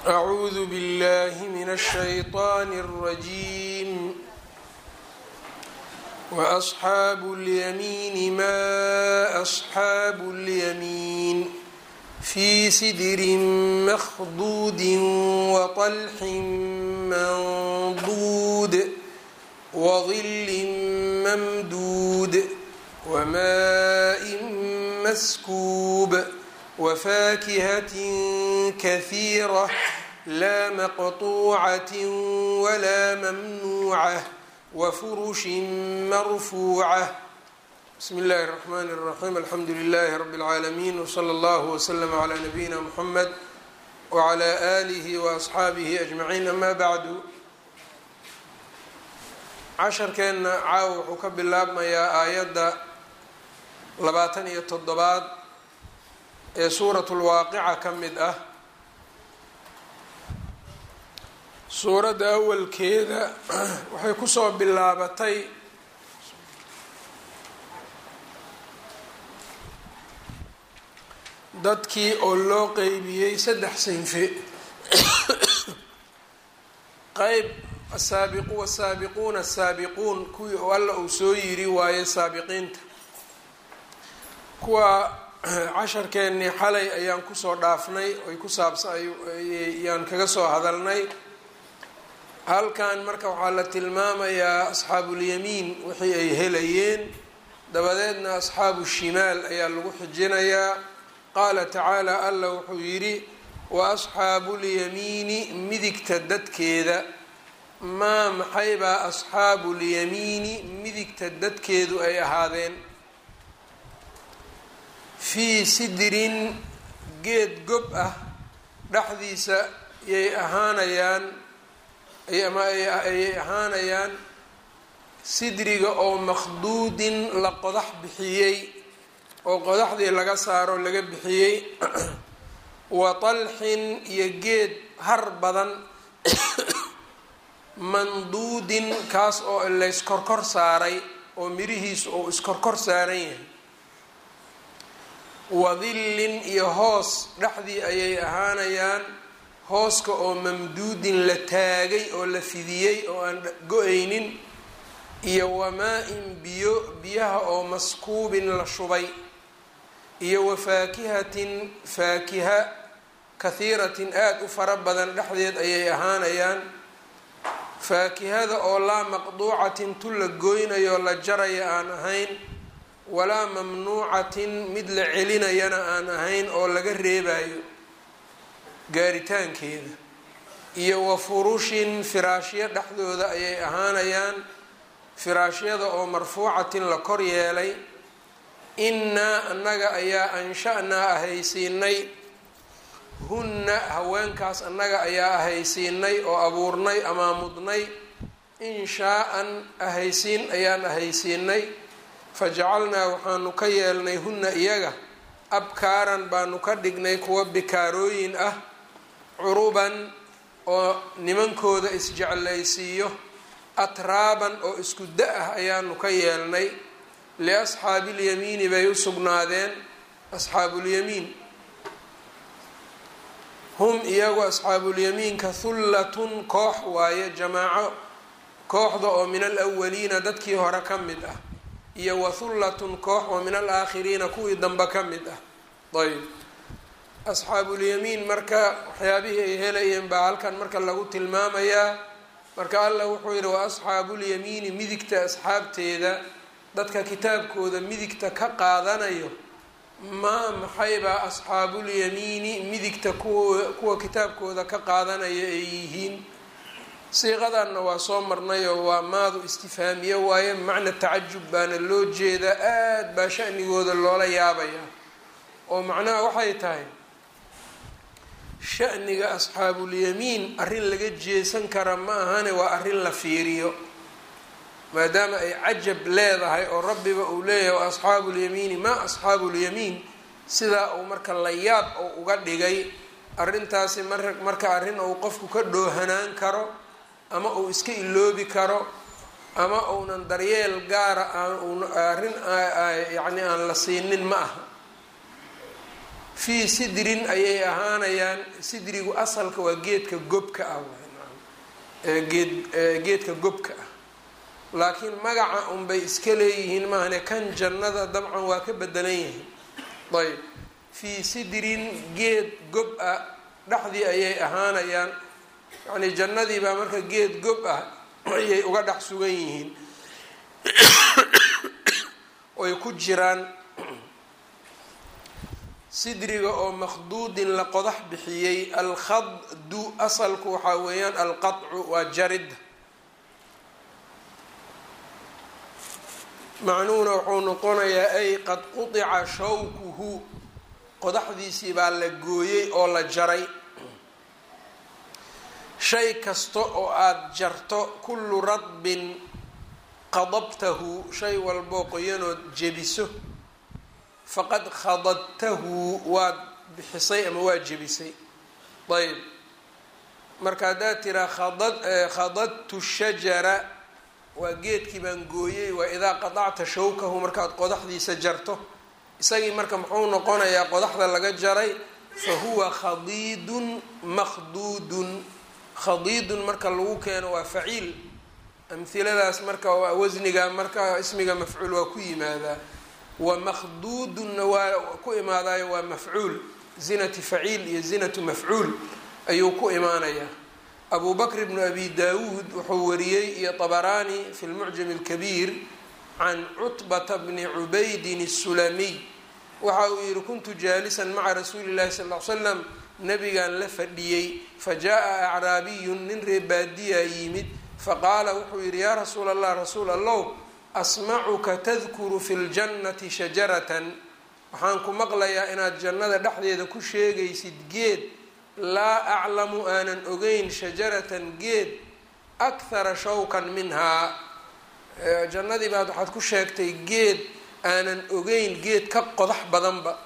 أعوذ بالله من الشيطان الرجيم وأصحاب اليمين ما أصحاب اليمين في سدر مخضود وطلح منضود وظل ممدود وماء مسكوب وفاكهة كثيرة لا مقطوعة ولا ممنوعة وفرش مرفوعة بسم الله الرحمن الرحيم الحمد لله رب العالمين وصلى الله وسلم على نبينا محمد وعلى آله وأصxaabihi أجمعين أما bعd casharkeenna caaw wuxuu ka bilaabmayaa aayadda labaatan iyo toddobaad ee suurat lwaaqica ka mid ah suuradda awalkeeda waxay kusoo bilaabatay dadkii oo loo qeybiyey saddex sinfe qeyb asaabiqu wasaabiquuna asaabiquun kuwii oo alla uu soo yiri waaye saabiqiinta kuwa casharkeennii xalay ayaan kusoo dhaafnay oy ku saabsa ayaan kaga soo hadalnay halkan marka waxaa la tilmaamayaa asxaabuulyamiin wixii ay helayeen dabadeedna asxaabu shimaal ayaa lagu xijinayaa qaala tacaala alla wuxuu yidhi wa asxaabuulyamiini midigta dadkeeda maa maxaybaa asxaabuulyamiini midigta dadkeedu ay ahaadeen fii sidrin geed gob ah dhexdiisa yay ahaanayaan ama ayay ahaanayaan sidriga oo makhduudin la qodax bixiyey oo qodaxdii laga saaro laga bixiyey wa talxin iyo geed har badan manduudin kaas oo layskorkor saaray oo mirihiisu uu iskorkor saaran yahay wadillin iyo hoos dhexdii ayay ahaanayaan hooska oo mamduudin la taagay oo la fidiyey oo aan go-aynin iyo wamaa-in biyo biyaha oo maskuubin la shubay iyo wafaakihatin faakiha kahiiratin aada u fara badan dhexdeed ayay ahaanayaan faakihada oo laa maqduucatin tu la goynayo la jaraya aan ahayn walaa mamnuucatin mid la celinayana aan ahayn oo laga reebayo gaaritaankeeda iyo wa furushin firaashyo dhexdooda ayay ahaanayaan firaashyada oo marfuucatin la kor yeelay innaa annaga ayaa ansha-naa ahaysiinay hunna haweenkaas annaga ayaa ahaysiinay oo abuurnay amaamudnay inshaa-an ahaysiin ayaan ahaysiinay fajacalnaa waxaanu ka yeelnay hunna iyaga abkaaran baanu ka dhignay kuwa bikaarooyin ah curuban oo nimankooda isjeclaysiiyo atraaban oo isku da ah ayaanu ka yeelnay liasxaabiilyamiini bay u sugnaadeen asxaabuulyamiin hum iyagu asxaabuulyamiinka hullatun koox waaye jamaaco kooxda oo min alawaliina dadkii hore ka mid ah iyo wa hullatun koox oo min alaakhiriina kuwii dambe ka mid ah ayb asxaabuulyamiin marka waxyaabihii ay helayeen baa halkan marka lagu tilmaamayaa marka allah wuxuu yidhi wa asxaabuulyamiini midigta asxaabteeda dadka kitaabkooda midigta ka qaadanayo maa maxaybaa asxaabuulyamiini midigta kuwa kuwa kitaabkooda ka qaadanaya ay yihiin siiqadanna waa soo marnayoo waa maadu istifhaamiye waaye macna tacajub baana loo jeedaa aada baa shanigooda loola yaabayaa oo macnaha waxay tahay shaniga asxaabuulyamiin arrin laga jeesan kara ma ahane waa arrin la fiiriyo maadaama ay cajab leedahay oo rabbiba uu leeyahay wa asxaabu lyamiini maa asxaabu lyamiin sidaa uu marka la yaab oo uga dhigay arrintaasi mar marka arrin uu qofku ka dhoohanaan karo ama uu iska iloobi karo ama uunan daryeel gaara aan arrin yacni aan la siinin ma aha fii sidrin ayay ahaanayaan sidrigu asalka waa geedka gobka ah geed geedka gobka ah laakiin magaca unbay iska leeyihiin maahane kan jannada dabcan waa ka bedelan yihiin ayb fii sidrin geed gob ah dhexdii ayay ahaanayaan yacnii jannadii baa marka geed gob ah ayay uga dhex sugan yihiin oy ku jiraan sidriga oo makhduudin la qodax bixiyey alkhadu asalku waxaa weeyaan alqacu waa jarid macnuhuna wuxuu noqonayaa ay qad qudica shawkuhu qodaxdiisii baa la gooyey oo la jaray shay kasta oo aada jarto kullu radbin qadabtahu shay walboo qoyanood jebiso faqad khadadtahu waad bixisay ama waa jebisay ayb marka haddaad tiraa khadad khadadtu shajara waa geedkii baan gooyey waa idaa qadacta shawkahu markaad qodaxdiisa jarto isagii marka muxuu noqonayaa qodaxda laga jaray fa huwa khadiidun makhduudun khadiidun marka lagu keeno waa faciil amhiladaas marka wasniga marka ismiga mafcuul waa ku yimaadaa wa makhduudunna waa ku imaadayo waa mafcuul zinati faciil iyo zinatu mafcuul ayuu ku imaanayaa abu bakr bnu abi daawuud wuxuu wariyey iyo طabaraani fi lmucjam اlkabiir can cutbata bni cubaydin الsulamiy waxa uu yihi kuntu jaalisan maca rasuuli اllahi sal ly slam nabigaan la fadhiyey fajaءa acraabiyun nin reebaadiyaa yimid faqaala wuxuu yihi yaa rasuula allah rasuul allow asmacuka tadkuru fi ljannati shajaratan waxaan ku maqlayaa inaad jannada dhexdeeda ku sheegaysid geed laa aclamu aanan ogeyn shajaratan geed akhara shawkan minhaa jannadii baad waxaad ku sheegtay geed aanan ogeyn geed ka qodax badanba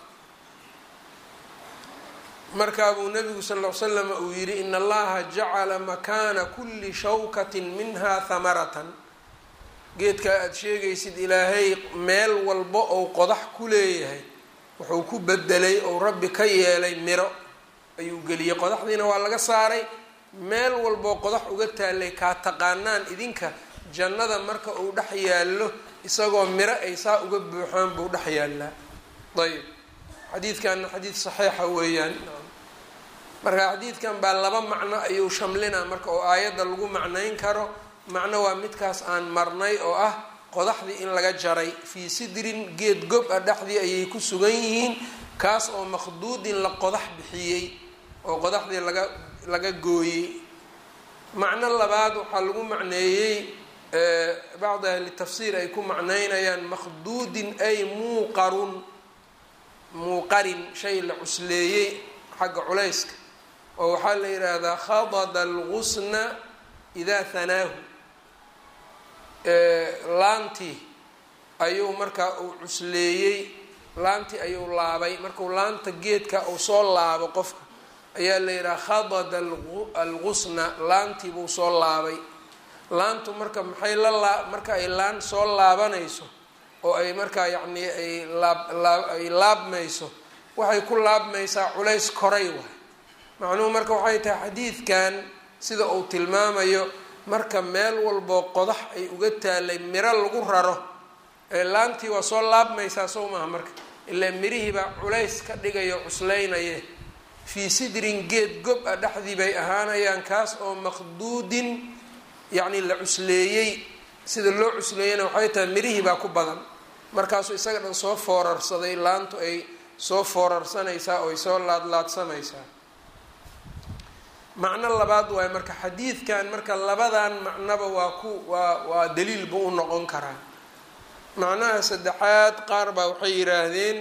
markaa buu nabigu sal ll slam uu yihi in allaha jacala makaana kuli shawkatin minha hamaratan geedka aada sheegaysid ilaahay meel walba ou qodax ku leeyahay wuxuu ku bedelay ou rabbi ka yeelay miro ayuu geliyey qodaxdiina waa laga saaray meel walboo qodax uga taalay kaa taqaanaan idinka jannada marka uu dhex yaallo isagoo miro ay saa uga buuxaan buu dhex yaallaa ayb xadiidkanna xadiid saxiixa weeyaan marka xadiidkan baa laba macno ayuu shamlinaa marka oo aayadda lagu macnayn karo macno waa midkaas aan marnay oo ah qodaxdii in laga jaray fii sidrin geed gob ah dhexdii ayay ku sugan yihiin kaas oo makhduudin la qodax bixiyey oo qodaxdii laga laga gooyey macno labaad waxaa lagu macneeyey bacdi ahli tafsiir ay ku macneynayaan makhduudin ay muuqarun muuqarin shay la cusleeyey xagga culayska oo waxaa la yidhaahdaa khadada algusna idaa hanaahu laantii ayuu markaa uu cusleeyey laantii ayuu laabay markuu laanta geedka uu soo laabo qofka ayaa la yidhaha khadada algusna laantii buu soo laabay laantu marka maxay la laa marka ay laan soo laabanayso oo ay markaa yacnii ay laab ay laabmayso waxay ku laabmaysaa culays koray waay macnuhu marka waxay tahay xadiidkan sida uu tilmaamayo marka meel walboo qodax ay uga taalay miro lagu raro ee laantii waa soo laabmaysaa sow maaha marka ilaa mirihii baa culays ka dhigayo cusleynaye fii sidrin geed gob ah dhexdii bay ahaanayaan kaas oo maqduudin yacni la cusleeyey sida loo cusleeyana waxay tahay mirihii baa ku badan markaasuu isaga dhan soo foorarsaday laantu ay soo foorarsanaysaa oo ay soo laadlaadsamaysaa macno labaad waayo marka xadiidkan marka labadan macnoba waa ku waa waa daliil buu u noqon karaa macnaha saddexaad qaar baa waxay yidhaahdeen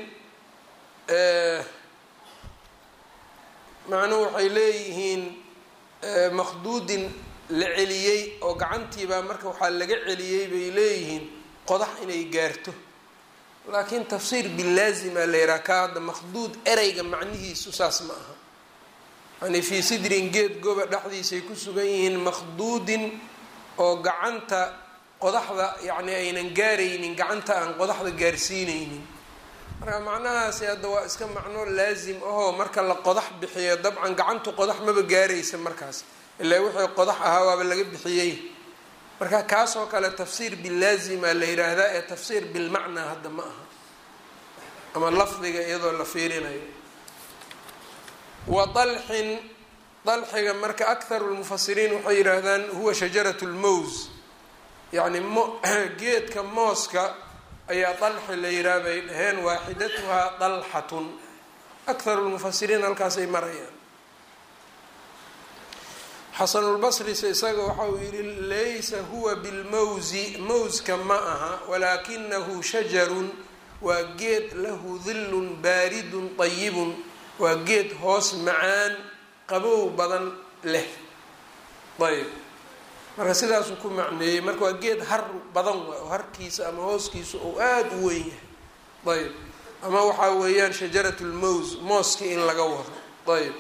macnuhu waxay leeyihiin makhduudin la celiyey oo gacantiibaa marka waxaa laga celiyey bay leeyihiin qodax inay gaarto laakiin tafsiir bilaazima la yidhaha ka hadda makhduud ereyga macnihiisu saas ma aha yani fii sidrin geed goba dhexdiisay ku sugan yihiin makhduudin oo gacanta qodaxda yacni aynan gaaraynin gacanta aan qodaxda gaarsiineynin marka macnahaasi hadda waa iska macno laasim ahoo marka la qodax bixiyo dabcan gacantu qodax maba gaaraysa markaas ilaa wixii qodax ahaa waaba laga bixiyey marka kaasoo kale tafsiir bilaazima la yiraahdaa ee tafsiir bilmacnaa hadda ma aha ama lafdiga iyadoo la fiirinayo wa dalxin dalxiga marka akharu lmufasiriin waxay yidhaahdaan huwa shajarat lmows yacni mo geedka mooska ayaa dalxi la yihaha bay dhaheen waaxidatuhaa dalxatun akharu lmufasiriin halkaasay marayaan xasanulbasrise isaga waxa uu yihi laysa huwa bilmawsi mawska ma aha walaakinahu shajarun waa geed lahu dillun baaridun dayibun waa geed hoos macaan qabow badan leh ayb marka sidaasuu ku macneeyey marka waa geed har badan waay oo harkiisa ama hooskiisa uu aada u weyn yahay ayb ama waxaa weeyaan shajarat lmows mooski in laga wado ayb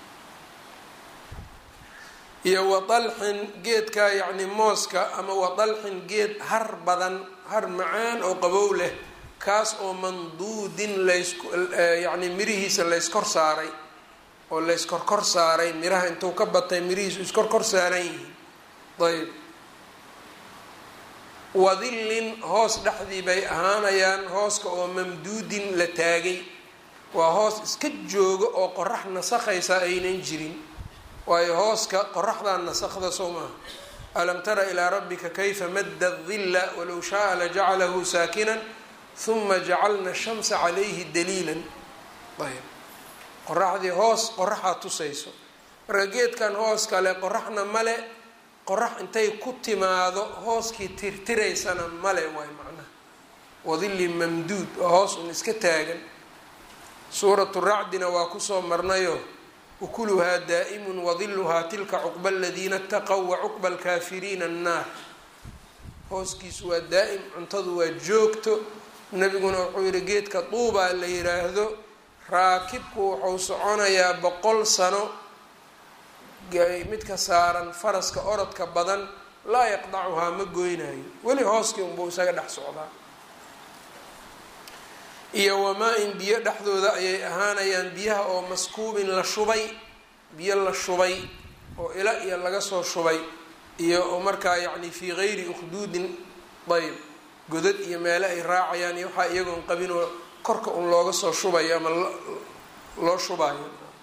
iyo wadalxin geedka yacni mooska ama wadalxin geed har badan har macaan oo qabow leh kaas oo manduudin lays yacni mirihiisa layskor saaray oo layskorkor saaray miraha intuu ka batay mirihiisu iskorkor saaran yihiin ayb wadillin hoos dhexdii bay ahaanayaan hooska oo mamduudin la taagay waa hoos iska jooga oo qorax nasakhaysa aynan jirin waayo hooska qoraxdaa nasakda soo maaha alam tara ilaa rabbika kayfa madda dilla walow shaaa lajacalahu saakinan huma jacalna shamsa calayhi daliilan ayb qoraxdii hoos qoraxaa tusayso marka geedkan hoos kale qoraxna male qorax intay ku timaado hooskii tirtiraysana male waay macnaha wadilli mamduud oo hoos un iska taagan suuratu racdina waa kusoo marnayo ukuluhaa daa'imun wadiluhaa tilka cuqba aladiina ataqow wa cuqba alkaafiriina annaar hooskiisu waa daa'im cuntadu waa joogto nebiguna wuxuu yihi geedka duubaa la yiraahdo raakibku wuxuu soconayaa boqol sano midka saaran faraska orodka badan laa yaqdacuhaa ma goynayo weli hooskii unbuu isaga dhex socdaa iyo wamaa-in biyo dhexdooda ayay ahaanayaan biyaha oo maskuubin la shubay biyo la shubay oo ila iyo laga soo shubay iyo oo markaa yacni fii gayri ukhduudin ayb godad iyo meele ay raacayaan iyo waxaa iyagoon qabin oo korka un looga soo shubayo ama loo shubayo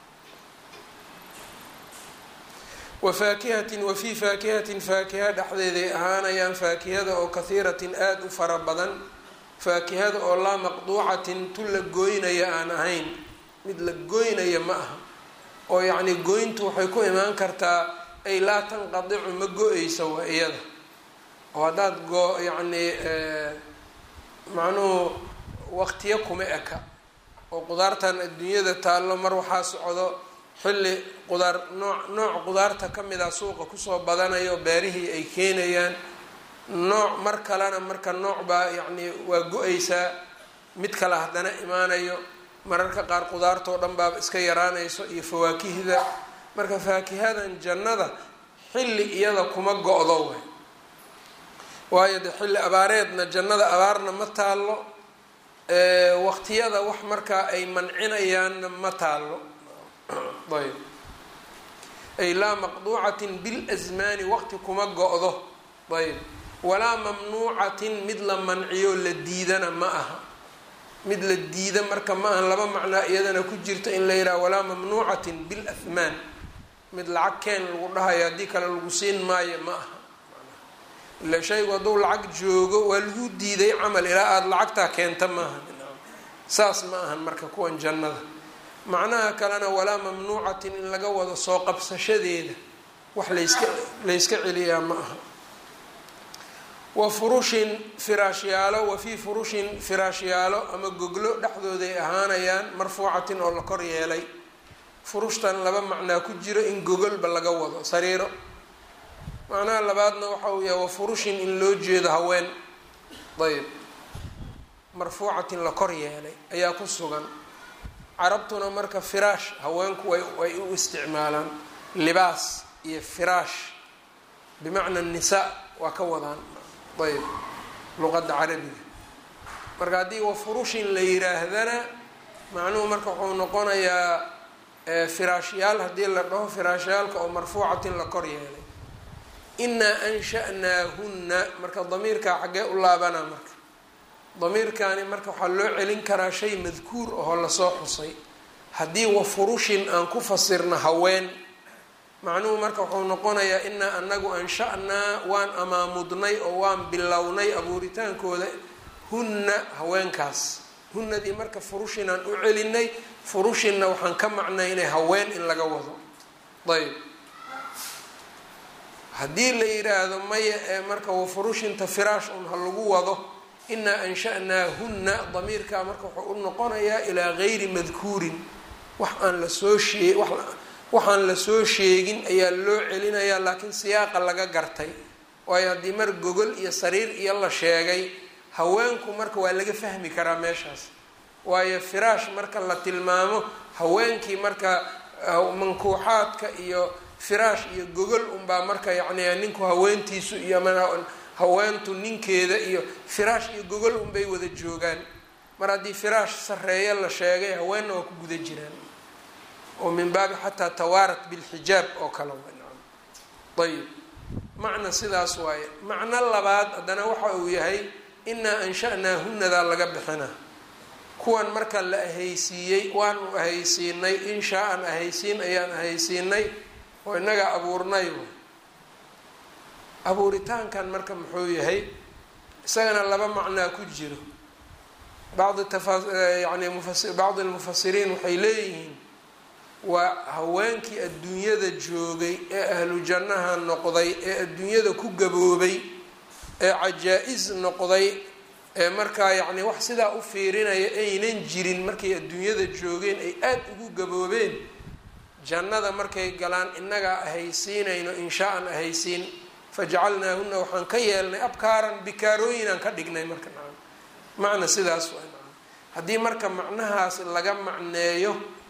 wa faakihatin wa fii faakihatin faakiha dhexdeeday ahaanayaan faakihada oo kahiiratin aada u fara badan faakihada oo laa maqduucatin tu la gooynaya aan ahayn mid la gooynaya ma aha oo yacni gooyntu waxay ku imaan kartaa ay laa tanqadicu ma go-eysa waa iyada oo haddaad goo yacni macnuhu waqtiyo kuma eka oo qudaartan adduunyada taallo mar waxaa socdo xilli qudaar nooc nooc qudaarta ka mid a suuqa kusoo badanayo beerihii ay keenayaan nooc mar kalena marka nooc baa yacni waa go-aysaa mid kale haddana imaanayo mararka qaar qudaartoo dhan baaba iska yaraanayso iyo fawaakihda marka faakihadan jannada xilli iyada kuma go-do way waayo de xilli abaareedna jannada abaarna ma taallo waqtiyada wax markaa ay mancinayaanna ma taallo ayb ay laa maqduucatin bilasmaani waqti kuma go-do ayb walaa mamnuucatin mid la manciyo la diidana ma aha mid la diida marka ma aha laba macnaa iyadana ku jirta in la yidhaha walaa mamnuucatin bilahmaan mid lacag keen lagu dhahayo haddii kale lagu siin maayo ma aha ila shaygu hadduu lacag joogo waa lagu diiday camal ilaa aada lacagtaa keenta maaha saas ma ahan marka kuwan jannada macnaha kalena walaa mamnuucatin in laga wado soo qabsashadeeda wax layska layska celiyaa ma aha wa furushin firaashyaalo wa fii furushin firaashyaalo ama goglo dhexdooday ahaanayaan marfuucatin oo la kor yeelay furushtan laba macnaa ku jiro in gogolba laga wado sariiro macnaha labaadna waxa uu yahay wa furushin in loo jeedo haween ayb marfuucatin la kor yeelay ayaa ku sugan carabtuna marka firaash haweenku way way u isticmaalaan libaas iyo firaash bimacna nisaa waa ka wadaan ayb luqadda carabiga marka haddii wafurushin la yiraahdana macnuhu marka wuxuu noqonayaa firaashyaal haddii la dhaho firaashyaalka oo marfuucatin la kor yeelay inaa ansha'naahunna marka damiirkaa xaggee u laabana marka damiirkaani marka waxaa loo celin karaa shay madkuur ahoo lasoo xusay haddii wafurushin aan ku fasirno haween macnuhu marka wuxuu noqonayaa inaa anagu ansha-naa waan amaamudnay oo waan bilownay abuuritaankooda hunna haweenkaas hunnadii marka furushin aan u celinay furushinna waxaan ka macnaynay haween in laga wado ayb haddii la yiraahdo maya ee marka wafurushinta firaash un ha lagu wado inaa ansha-naahunna damiirkaa marka wuxuu u noqonayaa ilaa gayri madkuurin wax aan lasoo shee waxaan lasoo sheegin ayaa loo celinayaa laakiin siyaaqa laga gartay waayo haddii mar gogol iyo sariir iyo la sheegay haweenku marka waa laga fahmi karaa meeshaas waayo firaash marka la tilmaamo haweenkii marka mankuuxaadka iyo firaash iyo gogol unbaa marka yacni ninku haweentiisu iyo haweentu ninkeeda iyo firaash iyo gogol unbay wada joogaan mar haddii firaash sareeyo la sheegay haweenna waa ku guda jiraan oo min baabi xataa tawaarat bilxijaab oo kale ayib macna sidaas waaye macno labaad haddana waxa uu yahay inaa ansha-naahunadaa laga bixina kuwan marka la ahaysiiyey waanu ahaysiinay inshaa-an ahaysiin ayaan ahaysiinay oo innagaa abuurnay abuuritaankan marka muxuu yahay isagana laba macnaa ku jiro bacdi tafayani bacdi lmufasiriin waxay leeyihiin waa haweenkii adduunyada joogay ee ahlu jannaha noqday ee adduunyada ku gaboobay ee cajaa-is noqday ee markaa yacni wax sidaa u fiirinaya aynan jirin markay adduunyada joogeen ay aada ugu gaboobeen jannada markay galaan innagaa ahaysiinayno inshaa-an ahaysiin fajacalnaahuna waxaan ka yeelnay abkaaran bikaarooyinaan ka dhignay marka nacam macna sidaas waa nacam haddii marka macnahaas laga macneeyo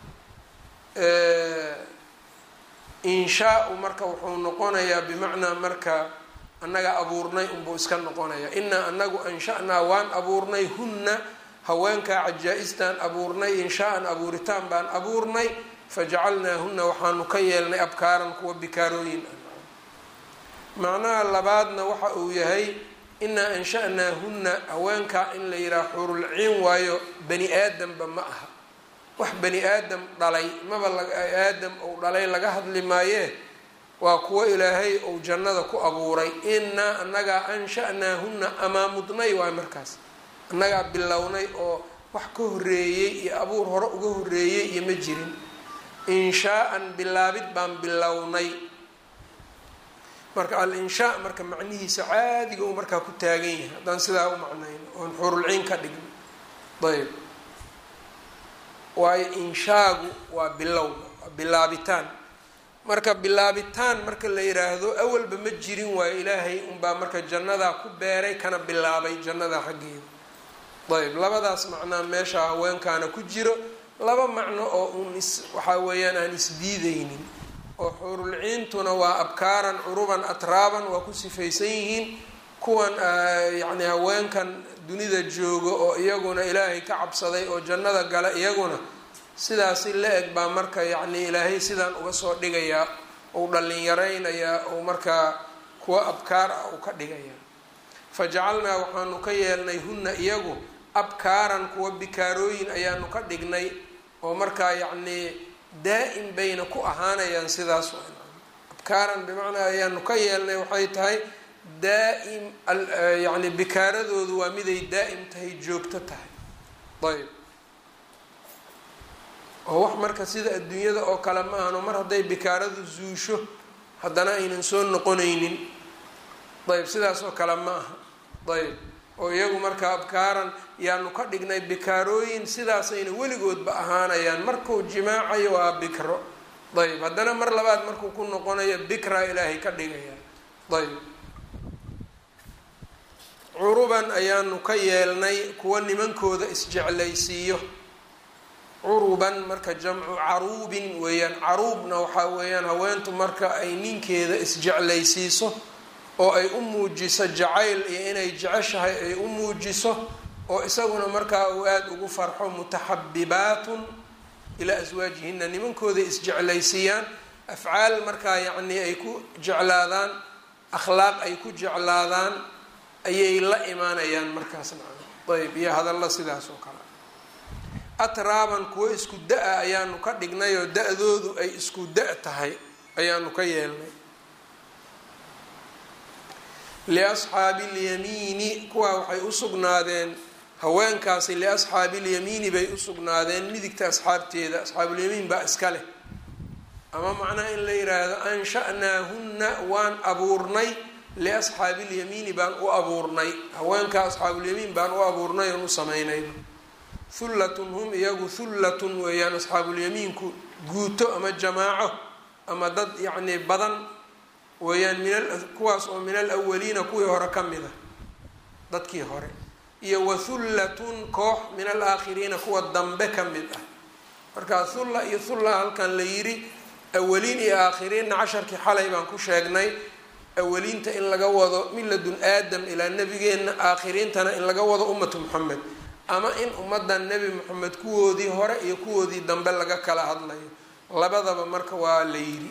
inshaa-u marka wuxuu noqonayaa bimacnaa marka annaga abuurnay unbuu iska noqonayaa inaa anagu ansha-naa waan abuurnay hunna haweenkaa cajaa-istaan abuurnay inshaa-an abuuritaan baan abuurnay fajacalnaahuna waxaanu ka yeelnay abkaaran kuwa bikaarooyin ah macnaha labaadna waxa uu yahay inaa ansha-naahunna haweenkaa in la yidhaha xurulciin waayo bani aadamba ma aha wax bani aadam dhalay maba aadam ou dhalay laga hadli maayee waa kuwo ilaahay ou jannada ku abuuray inaa annagaa ansha-naahunna amaamudnay waay markaas annagaa bilownay oo wax ka horeeyey iyo abuur hore uga horeeyey iyo ma jirin inshaa-an bilaabid baan bilownay marka al-inshaa marka macnihiisa caadiga uu markaa ku taagan yahay haddaan sidaa u macnayno oon xurulciin ka dhigno ayb waayo inshaagu waa bilowga waa bilaabitaan marka bilaabitaan marka la yiraahdo awalba ma jirin waayo ilaahay unbaa marka jannadaa ku beeray kana bilaabay jannadaa xaggeeda ayb labadaas macnaa meesha haweenkaana ku jiro laba macno oo uun is waxaa weeyaan aan isdiideynin oo xuurulciintuna waa abkaaran curuban atraaban waa ku sifaysan yihiin kuwan yacni haweenkan dunida jooga oo iyaguna ilaahay ka cabsaday oo jannada gala iyaguna sidaasi la eg baa marka yacni ilaahay sidaan uga soo dhigayaa uu dhallinyaraynayaa ou markaa kuwa abkaar ah uu ka dhigayaa fa jacalnaa waxaanu ka yeelnay hunna iyagu abkaaran kuwa bikaarooyin ayaanu ka dhignay oo markaa yacnii daa-im bayna ku ahaanayaan sidaas abkaaran bimacnaa ayaanu ka yeelnay waxay tahay daa-im yacni bikaaradoodu waa miday daa-im tahay joogto tahay ayb oo wax marka sida adduunyada oo kale ma ahano mar hadday bikaaradu zuusho haddana aynan soo noqonaynin ayb sidaas oo kale ma aha ayb oo iyagu marka abkaaran yaanu ka dhignay bikaarooyin sidaasayna weligoodba ahaanayaan markuu jimaacayo waa bikro ayb haddana mar labaad markuu ku noqonayo bikra ilaahay ka dhigaya ayb curuban ayaanu ka yeelnay kuwa nimankooda isjeclaysiiyo curuban marka jamcu caruubin weeyaan caruubna waxaa weeyaan haweentu marka ay ninkeeda isjeclaysiiso oo ay u muujiso jacayl iyo inay jeceshahay ay u muujiso oo isaguna markaa uu aada ugu farxo mutaxabibaatun ilaa aswaajihina nimankooda isjeclaysiiyaan afcaal markaa yacnii ay ku jeclaadaan akhlaaq ay ku jeclaadaan ayay la imaanayaan markaasna ayb iyo hadalla sidaas oo kale atraaban kuwo isku da-a ayaanu ka dhignay oo da-doodu ay isku da- tahay ayaanu ka yeelnay liasxaabi اlyamiini kuwaa waxay u sugnaadeen haweenkaasi liasxaabi اlyamiini bay u sugnaadeen midigta asxaabteeda asxaabulyamiin baa iska leh ama macnaha in la yiraahdo ansha'naahunna waan abuurnay liasxaabi اlyamiini baan u abuurnay haweenka asxaabulyamiin baan u abuurnay oon u samaynay hullatun hum iyagu hullatun weeyaan asxaabulyamiinku guuto ama jamaaco ama dad yacnii badan weeyaan min kuwaas oo min alawaliina kuwii hore ka mid a dadkii hore iyo wa hullatun koox min alaakhiriina kuwa dambe ka mid ah marka hulla iyo hulla halkan la yidhi awaliin iyo aakhiriinna casharkii xalay baan ku sheegnay awaliinta in laga wado miladun aadam ilaa nebigeenna aakhiriintana in laga wado ummatu moxamed ama in ummaddan nebi moxamed kuwoodii hore iyo kuwoodii dambe laga kala hadlayo labadaba marka waa la yidhi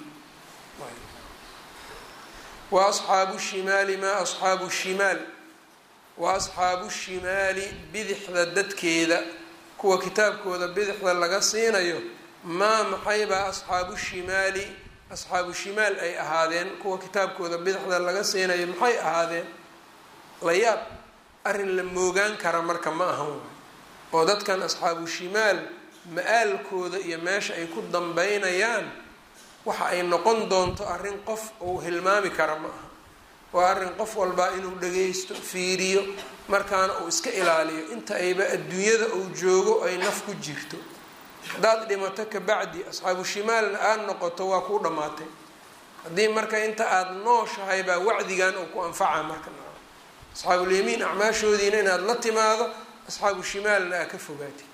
wa asxaabu shimaali maa asxaabu shimaal wa asxaabu shimaali bidixda dadkeeda kuwa kitaabkooda bidixda laga siinayo maa maxaybaa asxaabu shimaali asxaabu shimaal ay ahaadeen kuwa kitaabkooda bidixda laga siinayo maxay ahaadeen layaab arrin la moogaan kara marka ma ahan waay oo dadkan asxaabu shimaal ma-aalkooda iyo meesha ay ku dambeynayaan waxa ay noqon doonto arrin qof uu hilmaami kara ma aha waa arrin qof walbaa inuu dhagaysto fiiriyo markaana uu iska ilaaliyo inta ayba adduunyada uu joogo ay naf ku jirto haddaad dhimato kabacdi asxaabu shimaalna aada noqoto waa kuu dhammaatay haddii marka inta aada nooshahay baa wacdigan uu ku anfaca marka asxaabulyamiin acmaashoodiina inaad la timaado asxaabu shimaalna aa ka fogaatid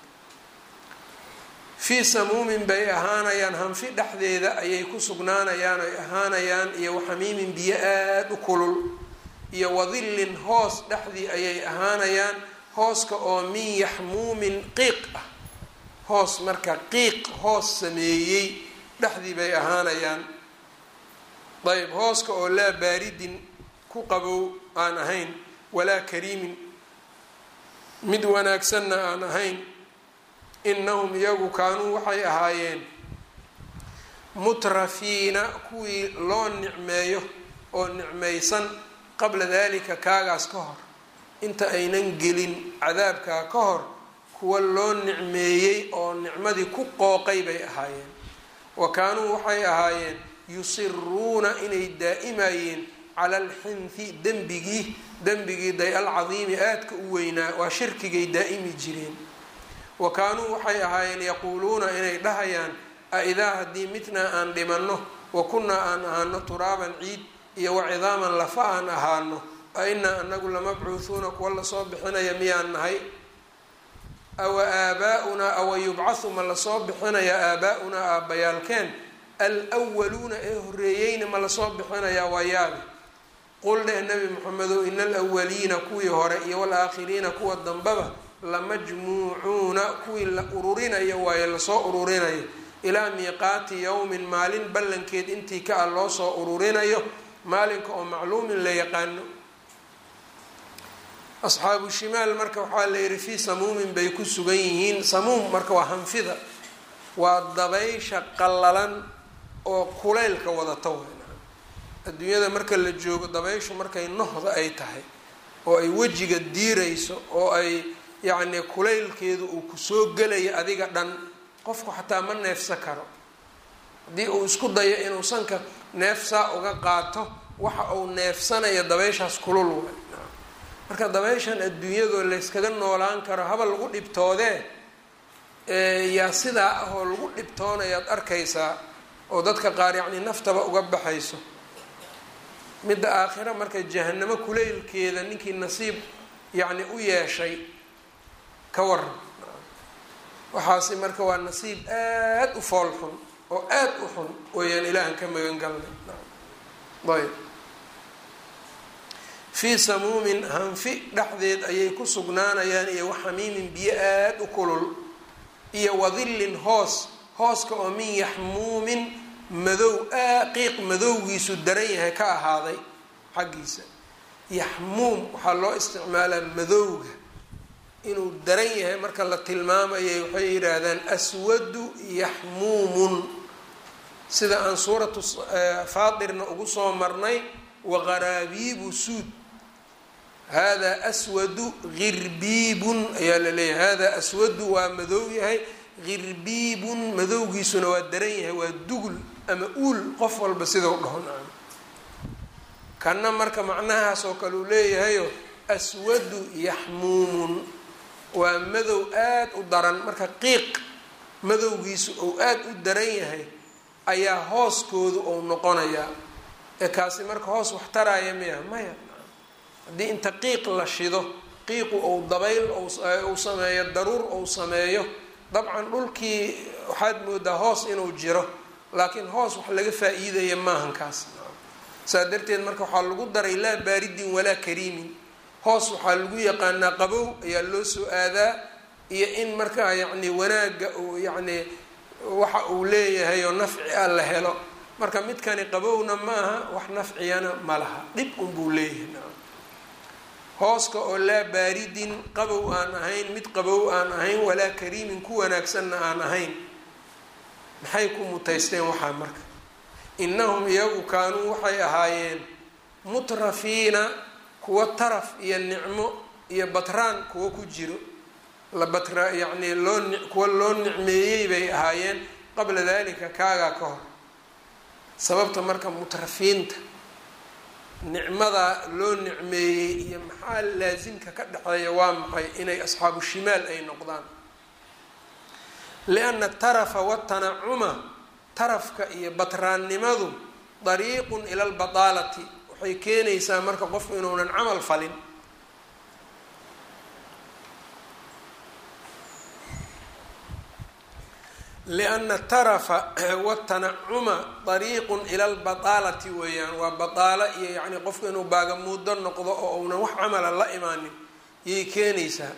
fii samuumin bay ahaanayaan hanfi dhexdeeda ayay ku sugnaanayaan ay ahaanayaan iyo waxamiimin biyo aada u kulul iyo wadillin hoos dhexdii ayay ahaanayaan hooska oo min yaxmuumin qiiq ah hoos marka qiiq hoos sameeyey dhexdii bay ahaanayaan ayb hooska oo laa baaridin ku qabow aan ahayn walaa kariimin mid wanaagsanna aan ahayn inahum iyagu kaanuu waxay ahaayeen mutrafiina kuwii loo nicmeeyo oo nicmaysan qabla dalika kaagaas ka hor inta aynan gelin cadaabkaa ka hor kuwa loo nicmeeyey oo nicmadii ku qooqay bay ahaayeen wa kaanuu waxay ahaayeen yusiruuna inay daa'imayeen cala alxinthi dembigii dembigii day alcadiimi aadka u weynaa waa shirkigay daa'imi jireen wa kaanuu waxay ahaayeen yaquuluuna inay dhahayaan a idaa haddii mitnaa aan dhimanno wa kunnaa aan ahaano turaaban ciid iyo wa cidaaman lafa aan ahaano a inaa anagu lamabcuuhuuna kuwa lasoo bixinaya miyaan nahay awa aabaa-unaa awa yubcathu ma lasoo bixinaya aabaa-unaa aabbayaalkeen alwaluuna ee horeeyeyna ma lasoo bixinayaa waa yaabi qul dheh nabi moxamedow ina alwaliina kuwii hore iyo walaakhiriina kuwa dambaba lamajmuucuuna kuwii la ururinayo waaye lasoo ururinayo ilaa miiqaati yowmin maalin ballankeed intii ka ah loo soo ururinayo maalinka oo macluumin la yaqaano asxaabu shimaal marka waxaa la yihi fii samuumin bay ku sugan yihiin samuum marka waa hanfida waa dabaysha qallalan oo kulaylka wadata weyna adduunyada marka la joogo dabayshu markay nohda ay tahay oo ay wejiga diirayso oo ay yacni kulaylkeedu uu kusoo gelayo adiga dhan qofku xataa ma neefsan karo haddii uu isku dayo inuu sanka neefsaa uga qaato waxa uu neefsanayo dabayshaas kulul way marka dabayshan adduunyadoo layskaga noolaan karo haba lagu dhibtoodee yaa sidaa ah oo lagu dhibtoonayaad arkaysaa oo dadka qaar yacni naftaba uga baxayso midda aakhira marka jahanamo kuleylkeeda ninkii nasiib yacni u yeeshay ka waran waxaasi marka waa nasiib aada u fool xun oo aada u xun wayaan ilaahan ka magan galnay ayb fii samuumin hanfi dhexdeed ayay ku sugnaanayaan iyo waxamiimin biyo aada u kulul iyo wadillin hoos hooska oo min yaxmuumin madow qiiq madowgiisu daran yahay ka ahaaday xaggiisa yaxmuum waxaa loo isticmaalaa madowga inuu daran yahay marka la tilmaamayay waxay yidhaahdaan aswadu yaxmuumun sida aan suuratu faatirna ugu soo marnay waqaraabiibu suud hada aswadu girbiibun ayaa la leeyahay hada aswadu waa madow yahay girbiibun madowgiisuna waa daran yahay waa dugul ama uul qof walba sidau dhaho kanna marka macnahaas oo kale uu leeyahayo aswadu yaxmuumun waa madow aada u daran marka qiiq madowgiisu ou aada u daran yahay ayaa hooskoodu ou noqonayaa ee kaasi marka hoos wax taraya miya maya haddii inta qiiq la shido qiiqu ou dabayl uu sameeyo daruur ou sameeyo dabcan dhulkii waxaad moodaa hoos inuu jiro laakiin hoos wax laga faa-iidaya maahan kaas saa darteed marka waxaa lagu daray laa baaridin walaa kariimin hoos waxaa lagu yaqaanaa qabow ayaa loo soo aadaa iyo in markaa yacni wanaagga uu yacni waxa uu leeyahay oo nafci ah la helo marka midkani qabowna ma aha wax nafciyana ma laha dhib unbuu leeyahay hooska oo laa baaridin qabow aan ahayn mid qabow aan ahayn walaa kariimin ku wanaagsanna aan ahayn maxay ku mutaysteen waxaa marka innahum iyagu kaanuu waxay ahaayeen mutrafiina kuwa taraf iyo nicmo iyo batraan kuwa ku jiro la batra yacnii loo kuwa loo nicmeeyey bay ahaayeen qabla dalika kaagaa ka hor sababta marka mutrafiinta nicmadaa loo nicmeeyey iyo maxaa laasimka ka dhexeeya waa maxay inay asxaabu shimaal ay noqdaan lianna tarafa watanacuma tarafka iyo batraannimadu dariiqun ila albadaalati waxay keenaysaa marka qofku inuunan camal falin lianna tarafa watanacuma dariiqun ila albadaalati weeyaan waa badaalo iyo yacni qofku inuu baagamuudo noqdo oo uunan wax camala la imaanin yay keenaysaa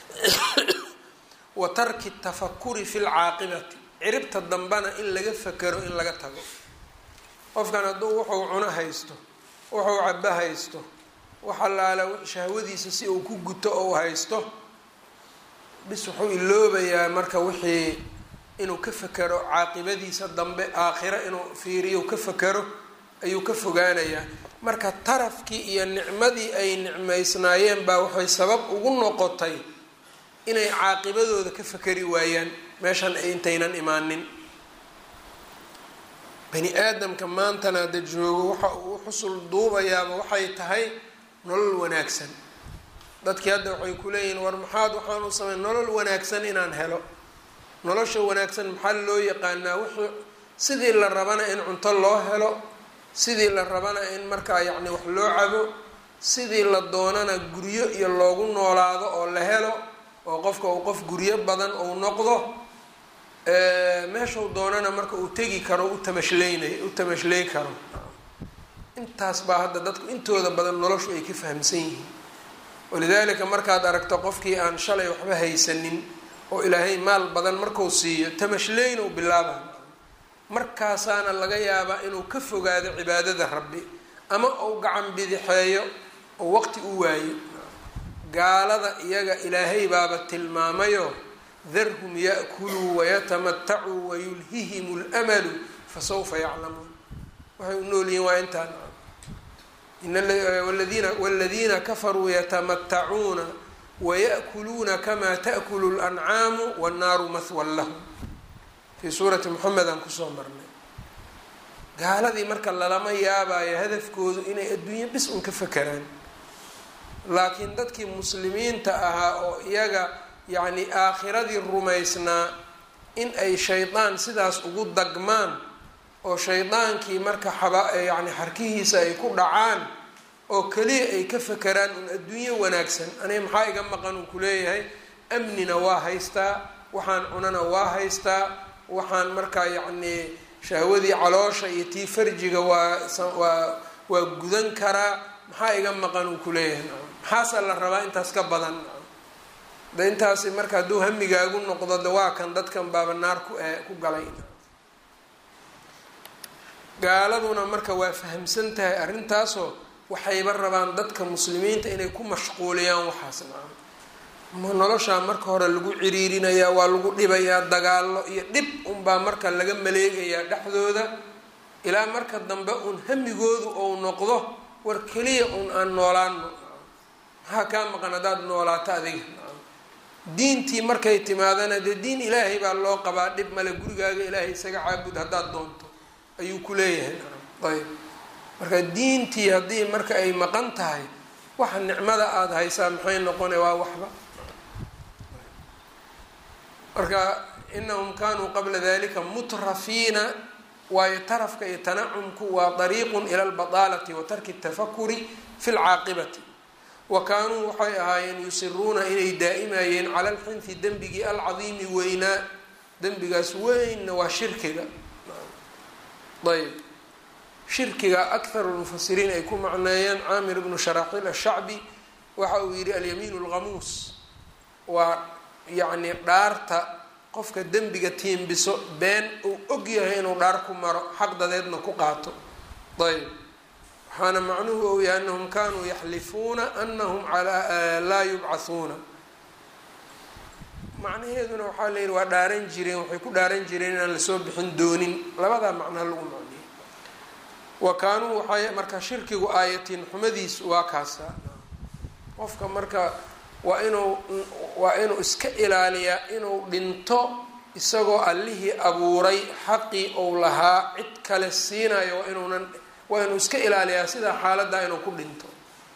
wa tarki tafakuri fi lcaaqibati ciribta dambana in laga fakero in laga tago qofkan hadduu wuxuu cuno haysto wuxuu cabo haysto wax allaala shahwadiisa si uu ku guto ou haysto bis wuxuu iloobayaa marka wixii inuu ka fakero caaqibadiisa dambe aakhiro inuu fiiriyo ka fakero ayuu ka fogaanayaa marka tarafkii iyo nicmadii ay nicmaysnaayeen baa waxay sabab ugu noqotay inay caaqibadooda ka fakeri waayaan meeshan ay intaynan imaanin bani aadamka maantana hadda joogo waxa uu xusul duubayaaba waxay tahay nolol wanaagsan dadkii hadda waxay ku leeyihiin war maxaad waxaan u samey nolol wanaagsan inaan helo nolosha wanaagsan maxaa loo yaqaanaa wuxuu sidii la rabana in cunto loo helo sidii la rabana in markaa yacni wax loo cabo sidii la doonana guryo iyo loogu noolaado oo la helo oo qofka uu qof guryo badan uu noqdo meeshuu doonana marka uu tegi karo u tamashleynayo u tamashley karo intaas baa hadda dadku intooda badan noloshu ay ka fahamsan yihiin walidaalika markaad aragto qofkii aan shalay waxba haysanin oo ilaahay maal badan markuu siiyo tamashleyna u bilaaba markaasaana laga yaabaa inuu ka fogaado cibaadada rabbi ama uu gacan bidixeeyo oo waqti u waayo gaalada iyaga ilaahay baaba tilmaamayo darhum ya'kuluu wayatamatacuu wayulhihim lmalu fasawfa yaclamuun waxay u nool yihiin waa intaan ladina wladiina kafaruu yatamatacuuna waya'kuluuna kamaa ta'kulu lancaamu wannaaru mahwan lahum fii suurati moxamed aan kusoo marnay gaaladii marka lalama yaabayo hadafkoodu inay adduunye bis un ka fakeraan laakiin dadkii muslimiinta ahaa oo iyaga yacni aakhiradii rumaysnaa in ay shaydaan sidaas ugu dagmaan oo shaydaankii marka xaba yacni xarkihiisa ay ku dhacaan oo keliya ay ka fakeraan un adduunyo wanaagsan aniga maxaa iga maqan uu kuleeyahay amnina waa haystaa waxaan cunana waa haystaa waxaan markaa yacni shahwadii caloosha iyo tii farjiga waa waa waa gudan karaa maxaa iga maqan uu kuleeyahay nacam maxaasaa la rabaa intaas ka badan nacam de intaasi marka hadduu hamigaagu noqdo de waa kan dadkan baaba naar ku ku galay gaaladuna marka waa fahamsan tahay arrintaasoo waxayba rabaan dadka muslimiinta inay ku mashquuliyaan waxaas nacam ma noloshaa marka hore lagu ciriirinayaa waa lagu dhibayaa dagaallo iyo dhib unbaa marka laga maleegayaa dhexdooda ilaa marka dambe uun hamigoodu ou noqdo war keliya uun aan noolaano maxaa kaa maqan haddaad noolaato adiga diintii markay timaadana dee diin ilaahay baa loo qabaa dhib male gurigaaga ilaahay isaga caabud haddaad doonto ayuu ku leeyahay ayb marka diintii haddii marka ay maqan tahay waxa nicmada aada haysaa maxay noqona waa waxba marka inahum kanuu qabla dalika mutrafiina waayo tarafka iyo tanacumku waa dariiqun ila albadaalati wa tarki tafakuri fi lcaaqibati wa kaanuu waxay ahaayeen yusiruuna inay daa'imayeen cala alxinfi dembigii alcadiimi weynaa dembigaas weynna waa shirkiga ayb shirkiga akharu lmufasiriin ay ku macneeyeen caamir ibnu sharaaxiil ashacbi waxa uu yidhi alyamiin lghamuus waa yacni dhaarta qofka dembiga tiimbiso been uu og yahay inuu dhaar ku maro xaq dadeedna ku qaato ayb waxaana macnuhu ou yahay anahum kanuu yaxlifuuna anahum laa yubcathuuna macnaheeduna waxaa la yidhi waa dhaaran jireen waxay ku dhaaran jireen inaan lasoo bixin doonin labadaa macnaha lagu macneeyey wa kaanuu waxay marka shirkigu aayatiin xumadiis waa kaasa qofka marka waa inuu waa inuu iska ilaaliyaa inuu dhinto isagoo allihii abuuray xaqii ou lahaa cid kale siinayo waa inuunan waa inuu iska ilaaliyaa sidaa xaaladdaa inuu ku dhinto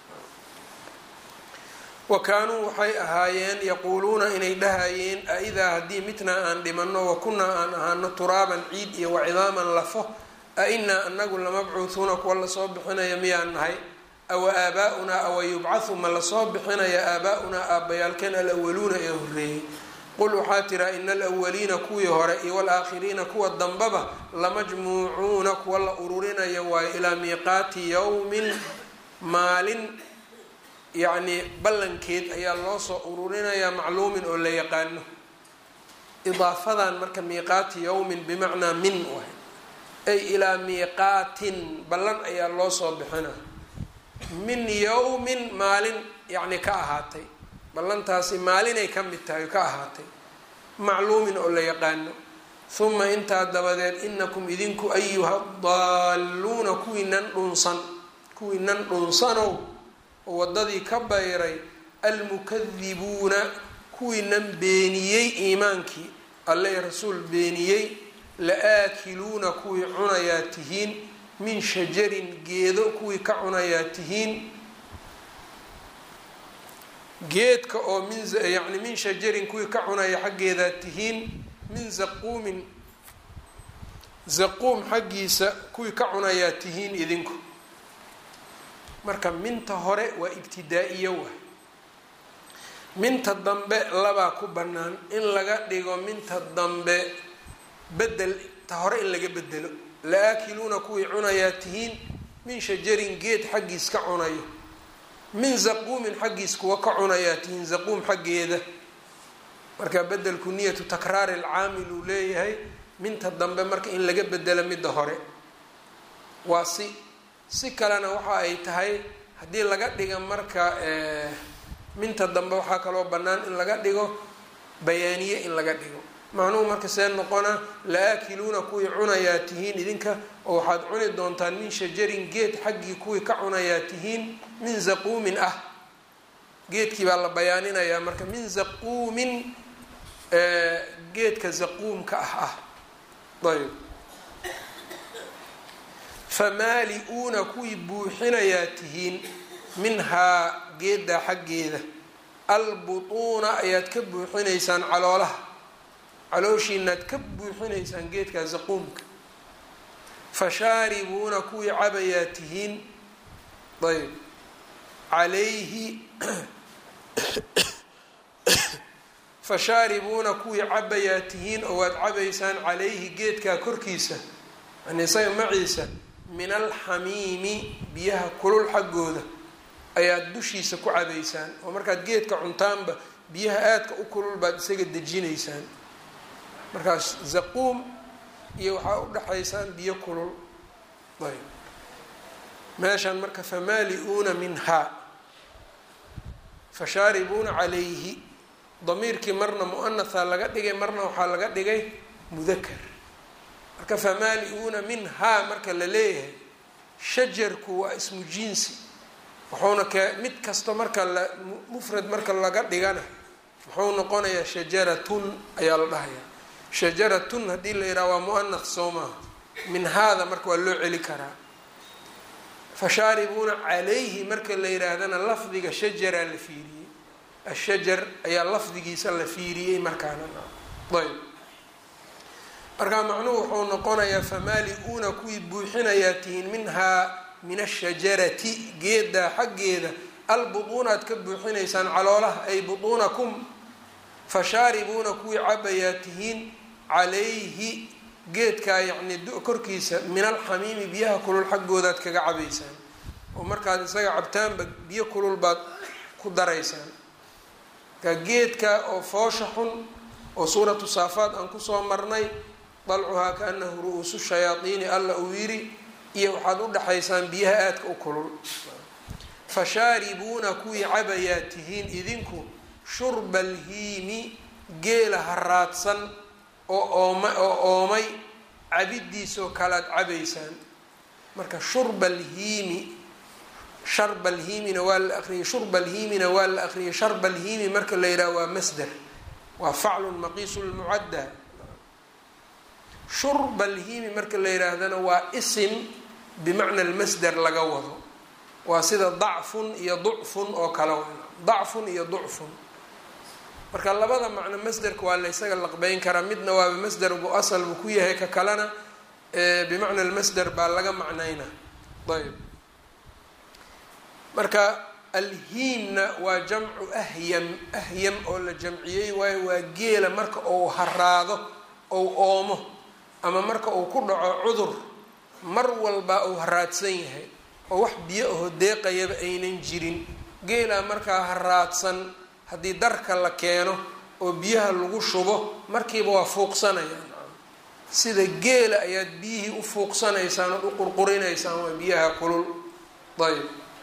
wa kaanuu waxay ahaayeen yaquuluuna inay dhahayeen a-idaa haddii mitnaa aan dhimanno wa kunnaa aan ahaano turaaban ciid iyo wacidaaman lafo a inaa anagu lamabcuuhuuna kuwa lasoo bixinaya miyaan nahay awa aabaa-unaa awa yubcathu ma lasoo bixinaya aabaa-unaa aabbayaalkeen alawaluuna ee horreeyey qul waxaa tiraa ina alawaliina kuwii hore iyo walaakhiriina kuwa dambaba lamajmuucuuna kuwa la ururinaya waayo ilaa miiqaati yowmin maalin yacni ballankeed ayaa loo soo ururinayaa macluumin oo la yaqaano idaafadan marka miiqaati yowmin bimacnaa min waay ay ilaa miiqaatin ballan ayaa loo soo bixina min yowmin maalin yacni ka ahaatay ballantaasi maalinay ka mid tahay ka ahaatay macluumin oo la yaqaano huma intaa dabadeed inakum idinku ayuha daalluuna kuwii nan dhunsan kuwii nan dhunsanow oo waddadii ka bayray almukadibuuna kuwii nan beeniyey iimaankii alle rasuul beeniyey la-aakiluuna kuwii cunayaa tihiin min shajarin geedo kuwii ka cunayaa tihiin geedka oo min yacni min shajarin kuwii ka cunaya xaggeedaa tihiin min zaquumin zaquum xaggiisa kuwii ka cunayaa tihiin idinku marka minta hore waa ibtidaa-iyo wa minta dambe labaa ku bannaan in laga dhigo minta dambe bedel ta hore in laga bedelo la-aakiluuna kuwii cunayaa tihiin min shajarin geed xaggiis ka cunayo min zaquumin xaggiis kuwa ka cunayaa tihiin zaquum xaggeeda marka bedelku niyatu takraari alcaamil uu leeyahay minta dambe marka in laga bedelo midda hore waa si si kalena waxa ay tahay haddii laga dhiga marka minta dambe waxaa kaloo bannaan in laga dhigo bayaaniye in laga dhigo macnuhu marka see noqona la-aakiluuna kuwii cunayaa tihiin idinka oo waxaad cuni doontaan min shajarin geed xaggii kuwii ka cunayaa tihiin min zaquumin ah geedkii baa la bayaaninayaa marka min zaquumin geedka zaquumka ah ah ayb famaali-uuna kuwii buuxinayaa tihiin minhaa geeddaa xaggeeda albutuuna ayaad ka buuxinaysaan caloolaha calooshiinaad ka buuxinaysaan geedkaa zaquumka fashaaribuuna kuwii cabayaa tihiin ayb calayhi fashaaribuuna kuwii cabayaa tihiin oo waad cabaysaan calayhi geedkaa korkiisa yani isaga maciisa min alxamiimi biyaha kulul xaggooda ayaad dushiisa ku cabaysaan oo markaad geedka cuntaanba biyaha aadka u kulul baad isaga dejinaysaan markaas zaquum iyo waxaa u dhexaysaan biyo kulul ayb meeshan marka famaali-uuna minhaa fashaaribuuna calayhi damiirkii marna muanaha laga dhigay marna waxaa laga dhigay mudakar marka famaali-uuna minhaa marka la leeyahay shajarku waa ismu jinsi wuxuuna ke mid kasto marka la mufrad marka laga dhigana muxuu noqonayaa shajaratun ayaa la dhahayaa shajaratun haddii la yidhaha waa muanath soo maaha min haada marka waa loo celi karaa fashaaribuuna calayhi marka la yidhaahdana lafdiga shajaraa la fiiriyey ashajar ayaa lafdigiisa la fiiriyey markaana ayb markaa macnuhu wuxuu noqonayaa famaali-uuna kuwii buuxinayaa tihiin minhaa min ashajarati geedaa xaggeeda albutuunaad ka buuxinaysaan caloolaha ay butuunakum fashaaribuuna kuwii cabayaa tihiin calayhi geedkaa yacni korkiisa min alxamiimi biyaha kulul xaggoodaad kaga cabaysaan oo markaad isaga cabtaanba biyo kulul baad ku daraysaan markaa geedka oo foosha xun oo suuratu saafaad aan kusoo marnay dalcuhaa kaanahu ru-uusu shayaadiini alla uu yiri iyo waxaad u dhexaysaan biyaha aadka u kulul fashaaribuuna kuwii cabayaa tihiin idinku shurba alhiimi geela haraadsan oo ooma oo oomay cabidiisoo kalead cabaysaan marka shurba alhiimi sharba alhiimina waa la aqriyay shurba alhiimina waa la aqriyay sharba alhiimi marka la yidhaha waa masder waa faclun maqiisu lmucadda shurba alhiimi marka la yidhaahdana waa isim bimacna almasder laga wado waa sida dacfun iyo ducfun oo kale dacfun iyo ducfun marka labada macno masderka waa la ysaga laqbeyn karaa midna waaba masder buu asal buu ku yahay ka kalena bimacna almasder baa laga macnayna ayb marka alhiimna waa jamcu ahyam ahyam oo la jamciyey waayo waa geela marka uu haraado ou oomo ama marka uu ku dhaco cudur mar walba uu haraadsan yahay oo wax biyo aho deeqayaba aynan jirin geelaa markaa haraadsan haddii darka la keeno oo biyaha lagu shubo markiiba waa fuuqsanayaan sida geela ayaad biyihii u fuuqsanaysaan ood u qurqurinaysaan waa biyaha kulul ayb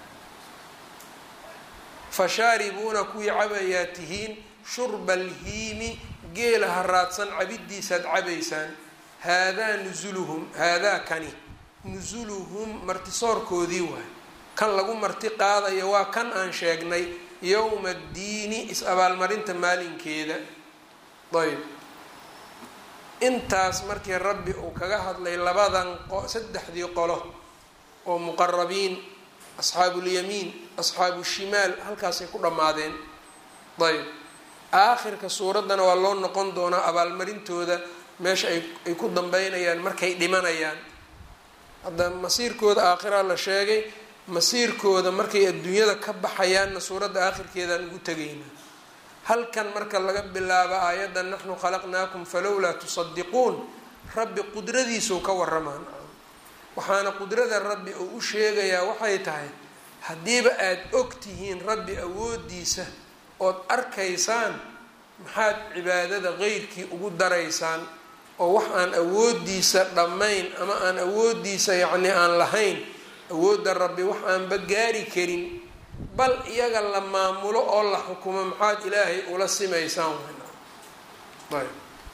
fashaaribuuna kuwii cabayaa tihiin shurba alhiimi geela haraadsan cabidiisaad cabaysaan haadaa nusuluhum haadaa kani nusuluhum martisoorkoodii waay kan lagu marti qaadayo waa kan aan sheegnay yowma addiini is-abaalmarinta maalinkeeda ayb intaas markii rabbi uu kaga hadlay labadan saddexdii qolo oo muqarabiin asxaabuulyamiin asxaabu shimaal halkaasay ku dhammaadeen ayb aakhirka suuraddana waa loo noqon doonaa abaalmarintooda meesha ay ku dambeynayaan markay dhimanayaan hadda masiirkooda aakhiraa la sheegay masiirkooda markay adduunyada ka baxayaanna suuradda aakhirkeedaan ugu tegaynaa halkan marka laga bilaabo aayadda naxnu khalaqnaakum falowlaa tusadiquun rabbi qudradiisuu ka waramaan waxaana qudrada rabbi uu u sheegayaa waxay tahay haddiiba aada og tihiin rabbi awoodiisa ood arkaysaan maxaad cibaadada qeyrkii ugu daraysaan oo wax aan awoodiisa dhammayn ama aan awoodiisa yacni aan lahayn awoodda rabbi wax aanba gaari karin bal iyaga la maamulo oo la xukumo maxaad ilaahay ula simaysaan ayb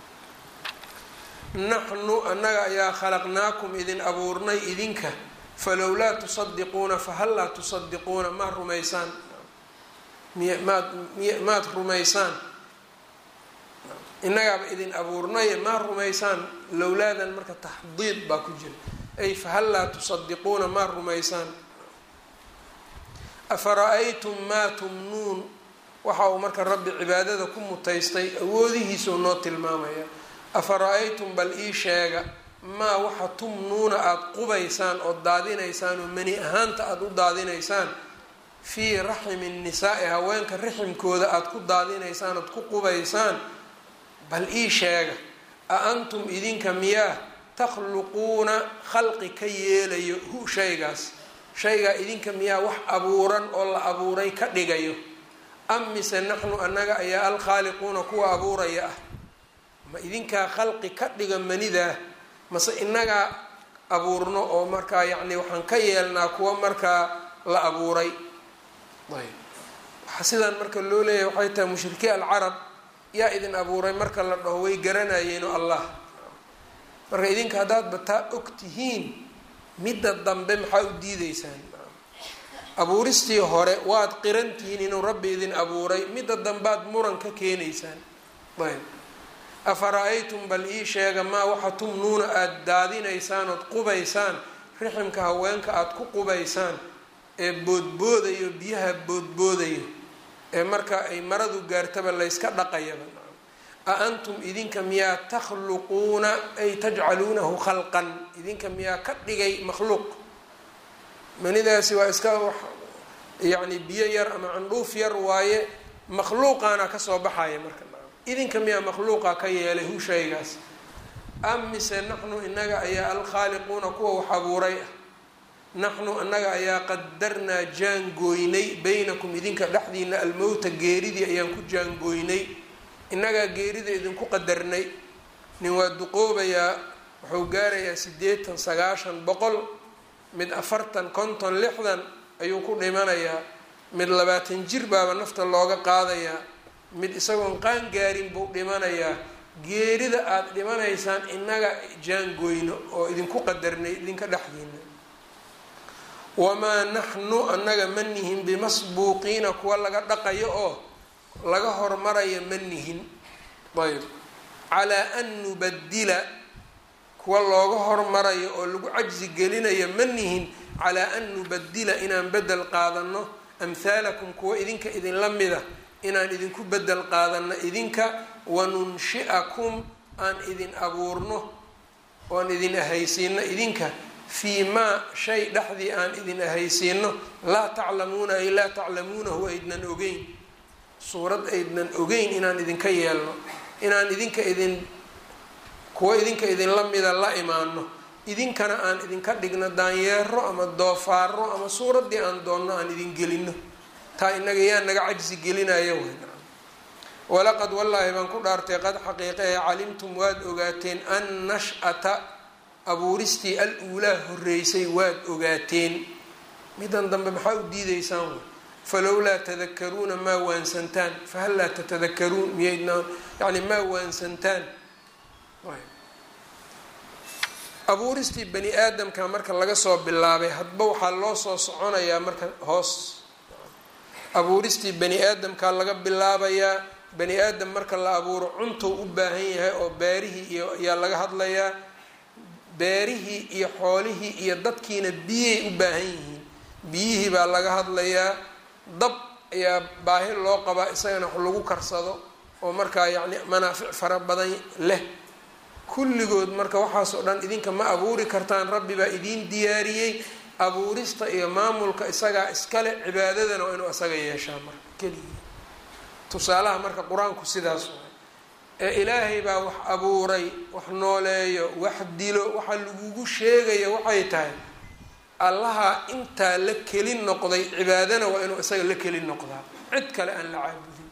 naxnu annaga ayaa khalaqnaakum idin abuurnay idinka falowlaa tusadiquuna fahal laa tusadiquuna maad rumaysaan miy maad miy maad rumaysaan innagaaba idin abuurnay maad rumaysaan lowlaadan marka taxdiid baa ku jira ay fahal laa tusadiquuna maad rumaysaan afara-aytum maa tumnuun waxa uu marka rabbi cibaadada ku mutaystay awoodihiisuu noo tilmaamaya afara-aytum bal ii sheega maa waxa tumnuuna aada qubaysaan ood daadinaysaan oo mani ahaanta aada u daadinaysaan fii raximi nisaa-i haweenka raximkooda aada ku daadinaysaan ood ku qubaysaan bal ii sheega a antum idinka miyaa takhluquuna khalqi ka yeelayo hu shaygaas shaygaa idinka miyaa wax abuuran oo la abuuray ka dhigayo am mise naxnu annaga ayaa alkhaaliquuna kuwa abuuraya ah ma idinkaa khalqi ka dhiga manidaa mase inagaa abuurno oo markaa yacni waxaan ka yeelnaa kuwa markaa la abuuray ayb waxaa sidaan marka loo leeyahay waxay tahay mushrikii alcarab yaa idin abuuray marka la dhaho way garanayeeno allah marka idinka haddaadba taa og tihiin midda dambe maxaa u diideysaan abuuristii hore waad qiran tihiin inuu rabbi idin abuuray midda dambaad muran ka keenaysaan ayb afara-aytum bal ii sheega maa waxa tumnuuna aada daadinaysaan ood qubaysaan riximka haweenka aada ku qubaysaan ee boodboodayo biyaha boodboodayo ee marka ay maradu gaartaba layska dhaqayaba a antum idinka miyaa takhluquuna ay tajcaluunahu khalqan idinka miyaa ka dhigay makhluuq manidaasi waa iska yacni biyo yar ama candhuuf yar waaye makhluuqaana kasoo baxaya marka idinka miyaa makhluuqa ka yeelay hu shaygaas am mise naxnu inaga ayaa alkhaaliquuna kuwa wax abuuray ah naxnu annaga ayaa qadarnaa jaangooynay baynakum idinka dhexdiina almowta geeridii ayaan ku jaangooynay innagaa geerida idinku qadarnay nin waa duqoobayaa wuxuu gaarayaa siddeetan sagaashan boqol mid afartan konton lixdan ayuu ku dhimanayaa mid labaatan jir baaba nafta looga qaadayaa mid isagoon qaan gaarin buu dhimanayaa geerida aada dhimanaysaan innaga jaangooyno oo idinku qadarnay idinka dhexdiina wamaa naxnu annaga ma nihin bimasbuuqiina kuwa laga dhaqayo oo laga hormaraya ma nihin ayb calaa an nubadila kuwa looga hormarayo oo lagu cajsi gelinayo ma nihin calaa an nubadila inaan bedel qaadano amhaalakum kuwa idinka idinla mida inaan idinku bedel qaadano idinka wanunshi'akum aan idin abuurno oan idin ahaysiino idinka fii maa shay dhexdii aan idin ahaysiino laa taclamuuna ay laa taclamuunahu aydnan ogeyn suurad aydnan ogeyn inaan idinka yeelno inaan idinka idin kuwa idinka idinla mida la imaano idinkana aan idinka dhigno daanyeero ama doofaaro ama suuraddii aan doonno aan idin gelino taa inaga yaa naga cajsi gelinaya wn walaqad wallaahi baan ku dhaartay qad xaqiiqa ee calimtum waad ogaateen an nash-ata abuuristii al uulaa horeysay waad ogaateen midan dambe maxaa u diideysaan falowlaa tadakaruuna maa waansantaan fahal laa tatadakaruun miyaydnaan yani maa waansantaan abuuristii bani aadamka marka laga soo bilaabay hadba waxaa loo soo soconayaa marka hoos abuuristii bani aadamkaa laga bilaabayaa bani aadam marka la abuuro cuntou u baahan yahay oo beerihii iyo ayaa laga hadlayaa beerihii iyo xoolihii iyo dadkiina biyay u baahan yihiin biyihii baa laga hadlayaa dab ayaa baahi loo qabaa isagana wax lagu karsado oo markaa yacni manaafic fara badan leh kulligood marka waxaas oo dhan idinka ma abuuri kartaan rabbi baa idiin diyaariyey abuurista iyo maamulka isagaa iskale cibaadadana waa inuu isaga yeeshaa marka keligii tusaalaha marka qur-aanku sidaas waay ee ilaahay baa wax abuuray wax nooleeyo wax dilo waxa lagugu sheegaya waxay tahay allaha intaa la keli noqday cibaadana waa inuu isaga la keli noqdaa cid kale aan la caabudin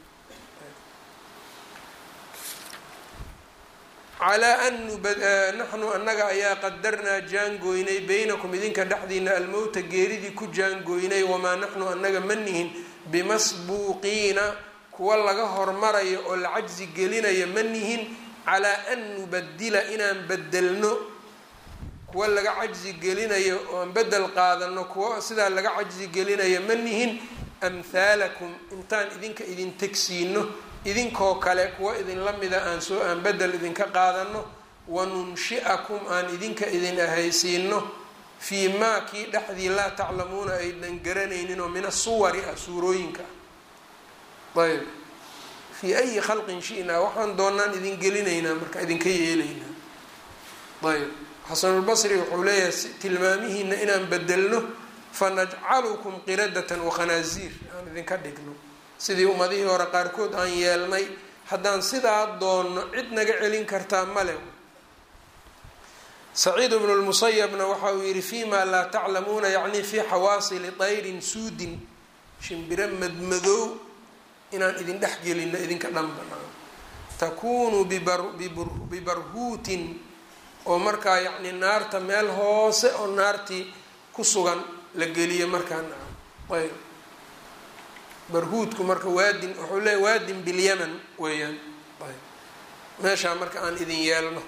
calaa an naxnu annaga ayaa qadarnaa jaangooynay baynakum idinka dhexdiina almowta geeridii ku jaangooynay wamaa naxnu annaga ma nihin bimasbuuqiina kuwa laga hormarayo oo la cajsi gelinayo ma nihin calaa an nubadila inaan bedelno kuwa laga cajsi gelinayo ooan bedel qaadano kuwa sidaa laga cajsi gelinayo ma nihin amhaalakum intaan idinka idin tegsiino idinkoo kale kuwa idinla mida aan soo aan bedel idinka qaadano wanunshi'akum aan idinka idin ahaysiino fii maa kii dhexdii laa taclamuuna aydan garanaynin oo min asuwari ah suurooyinka ah ayb fii ayi khalqin shi'naa waxaan doonaan idin gelinaynaa marka idinka yeelaynaa ayb xasanulbasri wuxuu leeyahay tilmaamihiina inaan bedelno fanajcalukum qiradatan wakhanaaziir aan idinka dhigno sidii ummadihii hore qaarkood aan yeelnay haddaan sidaa doonno cid naga celin kartaa male saciid bnu lmusayabna waxa uu yihi fima laa taclamuuna yacni fii xawaasili tayrin suudin shimbiro madmadow inaan idin dhex gelino idinka dhanba takuunu bibarhuutin oo markaa yacni naarta meel hoose oo naartii ku sugan la geliyo markaa ayb barhuudku marka waadin wuxuu leeya waadin bilyaman weeyaan ayb meeshaa marka aan idin yeelno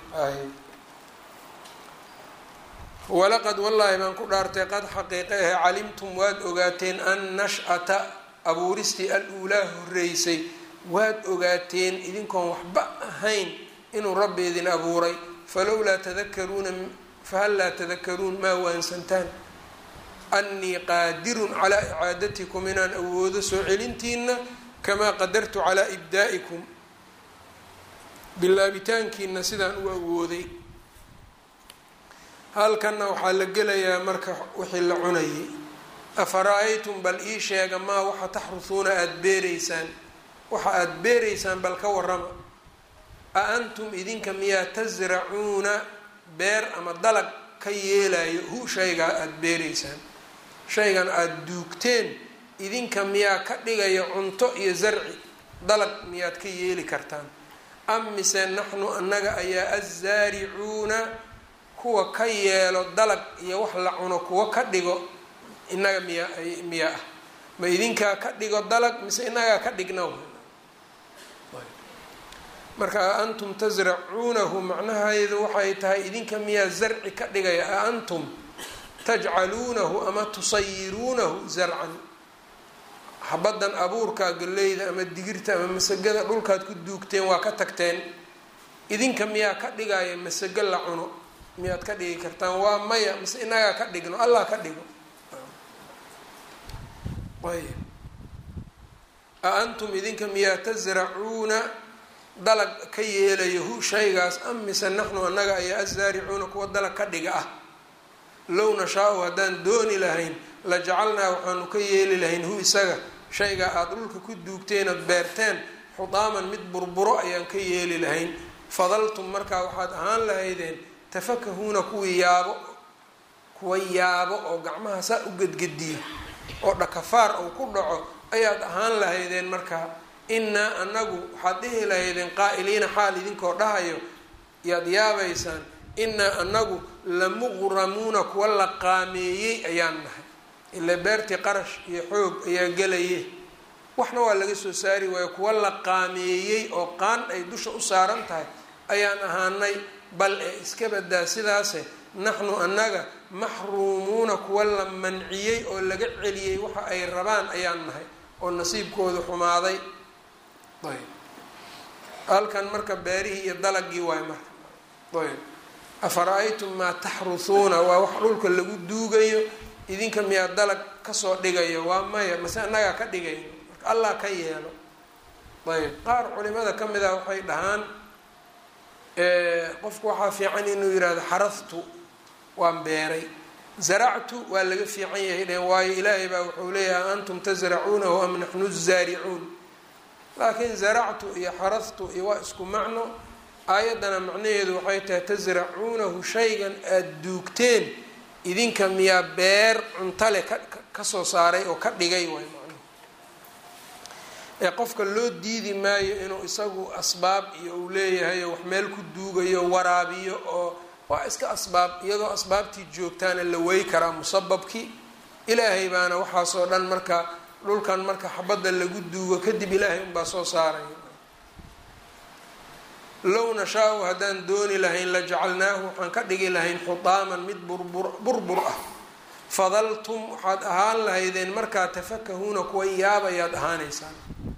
walaqad wallaahi baan ku dhaartay qad xaqiiqe ahe calimtum waad ogaateen an nash-ata abuuristii al-uulaa horeysay waad ogaateen idinkoon waxba ahayn inuu rabbi idin abuuray falowlaa tadakaruuna fahal laa tadakaruun maa waansantaan annii qaadirun calaa icaadatikum inaan awoodo soo celintiina kamaa qadartu calaa ibdaa'ikum bilaabitaankiina sidaan u awooday halkanna waxaa la gelayaa marka wixii la cunayay afara-aytum bal ii sheega maa waxa taxrusuuna aada beereysaan waxa aada beereysaan bal ka warama a antum idinka miyaa tasracuuna beer ama dalag ka yeelayo hu shaygaa aada beereysaan shaygan aada duugteen idinka miyaa ka dhigayo cunto iyo zarci dalag miyaad ka yeeli kartaan am mise naxnu annaga ayaa azzaaricuuna kuwa ka yeelo dalag iyo wax la cuno kuwa ka dhigo inaga miya miya ah ma idinkaa ka dhigo dalag mise inagaa ka dhigna marka a antum tasracuunahu macnaheedu waxay tahay idinka miyaa zarci ka dhigaya a antum tajcaluunahu ama tusayiruunahu zarcan habadan abuurkaa galleyda ama digirta ama masagada dhulkaad ku duugteen waa ka tagteen idinka miyaa ka dhigaya masago la cuno miyaad ka dhigi kartaan waa maya mise inagaa ka dhigno allah ka dhigo ayb a antum idinka miyaa tasracuuna dalag ka yeelayo hu shaygaas am mise naxnu annaga ayaa azaaricuuna kuwa dalag ka dhiga ah low nashaa-u haddaan dooni lahayn la jacalnaa waxaanu ka yeeli lahayn hu isaga shaygaa aada dhulka ku duugteen ood beerteen xudaaman mid burburo ayaan ka yeeli lahayn fadaltum markaa waxaad ahaan lahaydeen tafakahuuna kuwii yaabo kuwa yaabo oo gacmaha saa u gedgediyo oo dhakafaar uu ku dhaco ayaad ahaan lahaydeen markaa innaa anagu waxaad dhihi lahaydeen qaa'iliina xaal idinkoo dhahayo yaad yaabaysaan innaa anagu lamuqramuuna kuwa la qaameeyey ayaan nahay ilaa beertii qarash iyo xoog ayaa gelaye waxna waa laga soo saari waayo kuwa la qaameeyey oo qaan ay dusha u saaran tahay ayaan ahaanay bal ee iska badaa sidaase naxnu annaga maxruumuuna kuwa la manciyey oo laga celiyey waxa ay rabaan ayaan nahay oo nasiibkooda xumaaday ayb halkan marka beerihii iyo dalagii waay marka ayb afara-aytum maa taxrusuuna waa wax dhulka lagu duugayo idinka miyaa dalag kasoo dhigayo waa maya mase annagaa ka dhigayno marka allah ka yeelo ayb qaar culimada ka mid ah waxay dhahaan qofku waxaa fiican inuu yihahdo xaraftu waan beeray zaractu waa laga fiican yahay dheen waayo ilaahay baa wuxuu leeyahay antum tasracuunahu am naxnu zaaricuun laakiin zaractu iyo xaraftu iyo waa isku macno aayaddana macnaheedu waxay tahay tasracuunahu shaygan aada duugteen idinka miyaa beer cuntale ka kasoo saaray oo ka dhigay waay macnuhu ee qofka loo diidi maayo inuu isagu asbaab iyo uu leeyahay oo wax meel ku duugayo waraabiyo oo waa iska asbaab iyadoo asbaabtii joogtaana la wey karaa musababkii ilaahay baana waxaasoo dhan marka dhulkan marka xabadda lagu duugo kadib ilaahay unbaa soo saaraya low nashaa-u haddaan dooni lahayn la jacalnaahu waxaan ka dhigi lahayn xutaaman mid burbur burbur ah fadaltum waxaad ahaan lahaydeen markaa tafakahuuna kuwa yaabayaad ahaaneysaan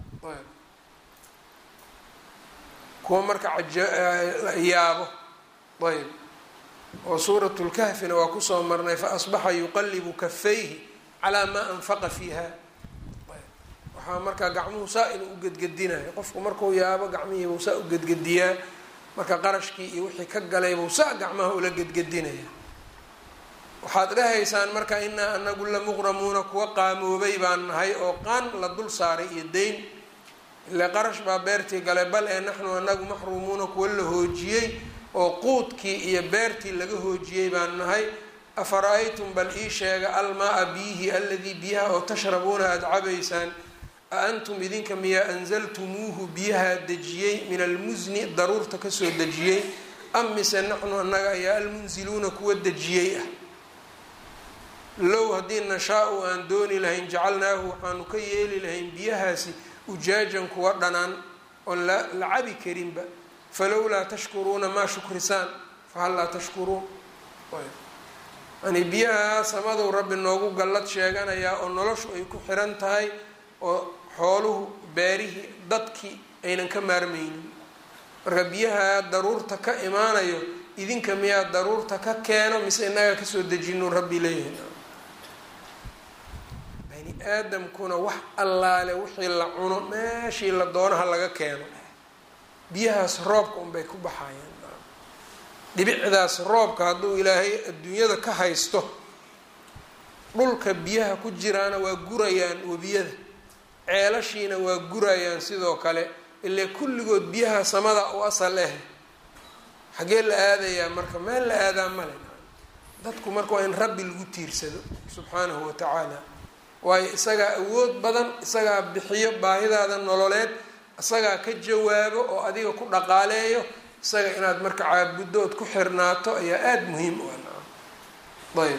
kuwa marka yaabo ayb oo suurat lkahfina waa kusoo marnay faasbaxa yuqalibu kafayhi calaa maa anfaqa fiiha waxaa markaa gacmuhu saa inuu u gedgedinayo qofku markuu yaabo gacmihiibuu saa u gedgediyaa marka qarashkii iyo wixii ka galaybuu saa gacmaha ula gedgedinaya waxaad dhahaysaan marka inaa anagu lamuqramuuna kuwa qaamoobay baan nahay oo qaan la dul saaray iyo dayn ile qarash baa beertii galay bal ee naxnu anagu maxruumuuna kuwa la hoojiyey oo quudkii iyo beertii laga hoojiyey baan nahay afara-aytum bal ii sheega almaa-a biyihi aladii biyaha oo tashrabuuna aada cabaysaan a antum idinka miyaa anzaltumuuhu biyaha dejiyey min almusni daruurta kasoo dejiyey am mise naxnu annaga ayaa almunziluuna kuwa dejiyey ah low haddii nashaa-u aan dooni lahayn jacalnaahu waxaanu ka yeeli lahayn biyahaasi ujaajan kuwa dhanaan oon la cabi karinba falowlaa tashkuruuna maa shukrisaan fahal laa tashkuruun yani biyaha samadow rabbi noogu gallad sheeganayaa oo noloshu ay ku xiran tahay oo xooluhu beerihii dadkii aynan ka maarmaynin marka biyaha daruurta ka imaanayo idinka miyaa daruurta ka keeno mise inaga kasoo dejinu rabbi leeyahay bani aadamkuna wax allaale wixii la cuno meeshii la doonaha laga keeno biyahaas roobka unbay ku baxayaan dhibicdaas roobka hadduu ilaahay adduunyada ka haysto dhulka biyaha ku jiraana waa gurayaan webiyada ceelashiina waa gurayaan sidoo kale ile kulligood biyaha samada u asal ah xaggee la aadayaa marka meel la aadaa male dadku marka waa in rabbi lagu tiirsado subxaanahu watacaala waayo isagaa awood badan isagaa bixiyo baahidaada nololeed isagaa ka jawaabo oo adiga ku dhaqaaleeyo isaga inaad marka caabuddo ood ku xirnaato ayaa aada muhiim u ah ayb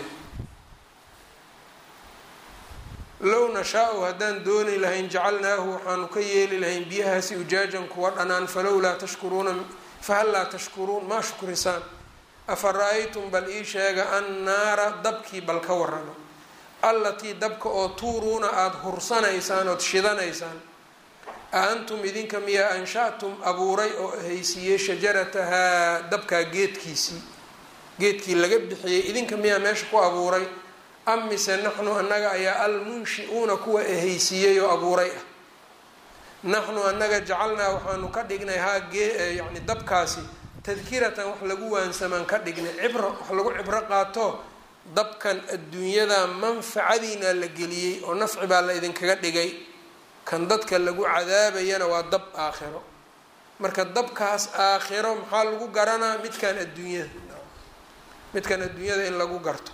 low nashaa-u haddaan dooni lahayn jacalnaahu waxaanu ka yeeli lahayn biyahaasi ujaajan kuwa dhanaan falowlaa tashkuruuna fahal laa tashkuruun maa shukrisaan afa ra-aytum bal ii sheega annaara dabkii bal ka waramo allatii dabka oo tuuruuna aada hursanaysaan ood shidanaysaan a antum idinka miyaa ansha-tum abuuray oo haysiiyey shajaratahaa dabkaa geedkiisii geedkii laga bixiyey idinka miyaa meesha ku abuuray am mise naxnu annaga ayaa almunshi-uuna kuwa ehaysiiyey oo abuuray ah naxnu annaga jacalnaa waxaanu ka dhignay haa gee yani dabkaasi tadkiratan wax lagu waansamaan ka dhignay cibro wax lagu cibro qaato dabkan adduunyada manfacadiina la geliyey oo nafci baa la idinkaga dhigay kan dadka lagu cadaabayana waa dab aakhiro marka dabkaas aakhiro maxaa lagu garanaa midkan adduunyada midkan adduunyada in lagu garto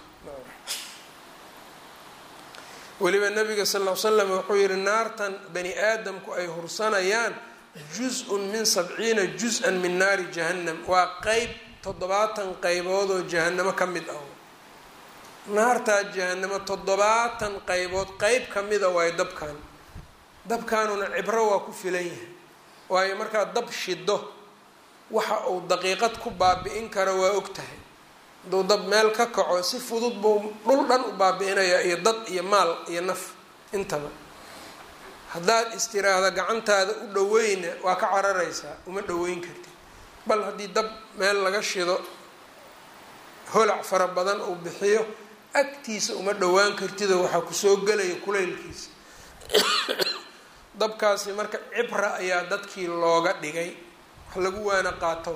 weliba nabiga sal l slam wuxuu yihi naartan bani aadamku ay hursanayaan juz-un min sabciina juz-an min naari jahannam waa qeyb toddobaatan qeybood oo jahanamo ka mid ah naartaa jahanamo toddobaatan qeybood qeyb ka mida waayo dabkan dabkaanuna cibro waa ku filan yahay waayo markaad dab shido waxa uu daqiiqad ku baabi-in karo waa og tahay hadduu dab meel ka kaco si fudud buu dhul dhan u baabi-inayaa iyo dad iyo maal iyo naf intaba haddaad istiraahda gacantaada u dhaweyna waa ka cararaysaa uma dhaweyn kartid bal haddii dab meel laga shido holac fara badan uu bixiyo agtiisa uma dhowaan kartidoo waxaa kusoo gelaya kulaylkiisa dabkaasi marka cibra ayaa dadkii looga dhigay wax lagu waana qaato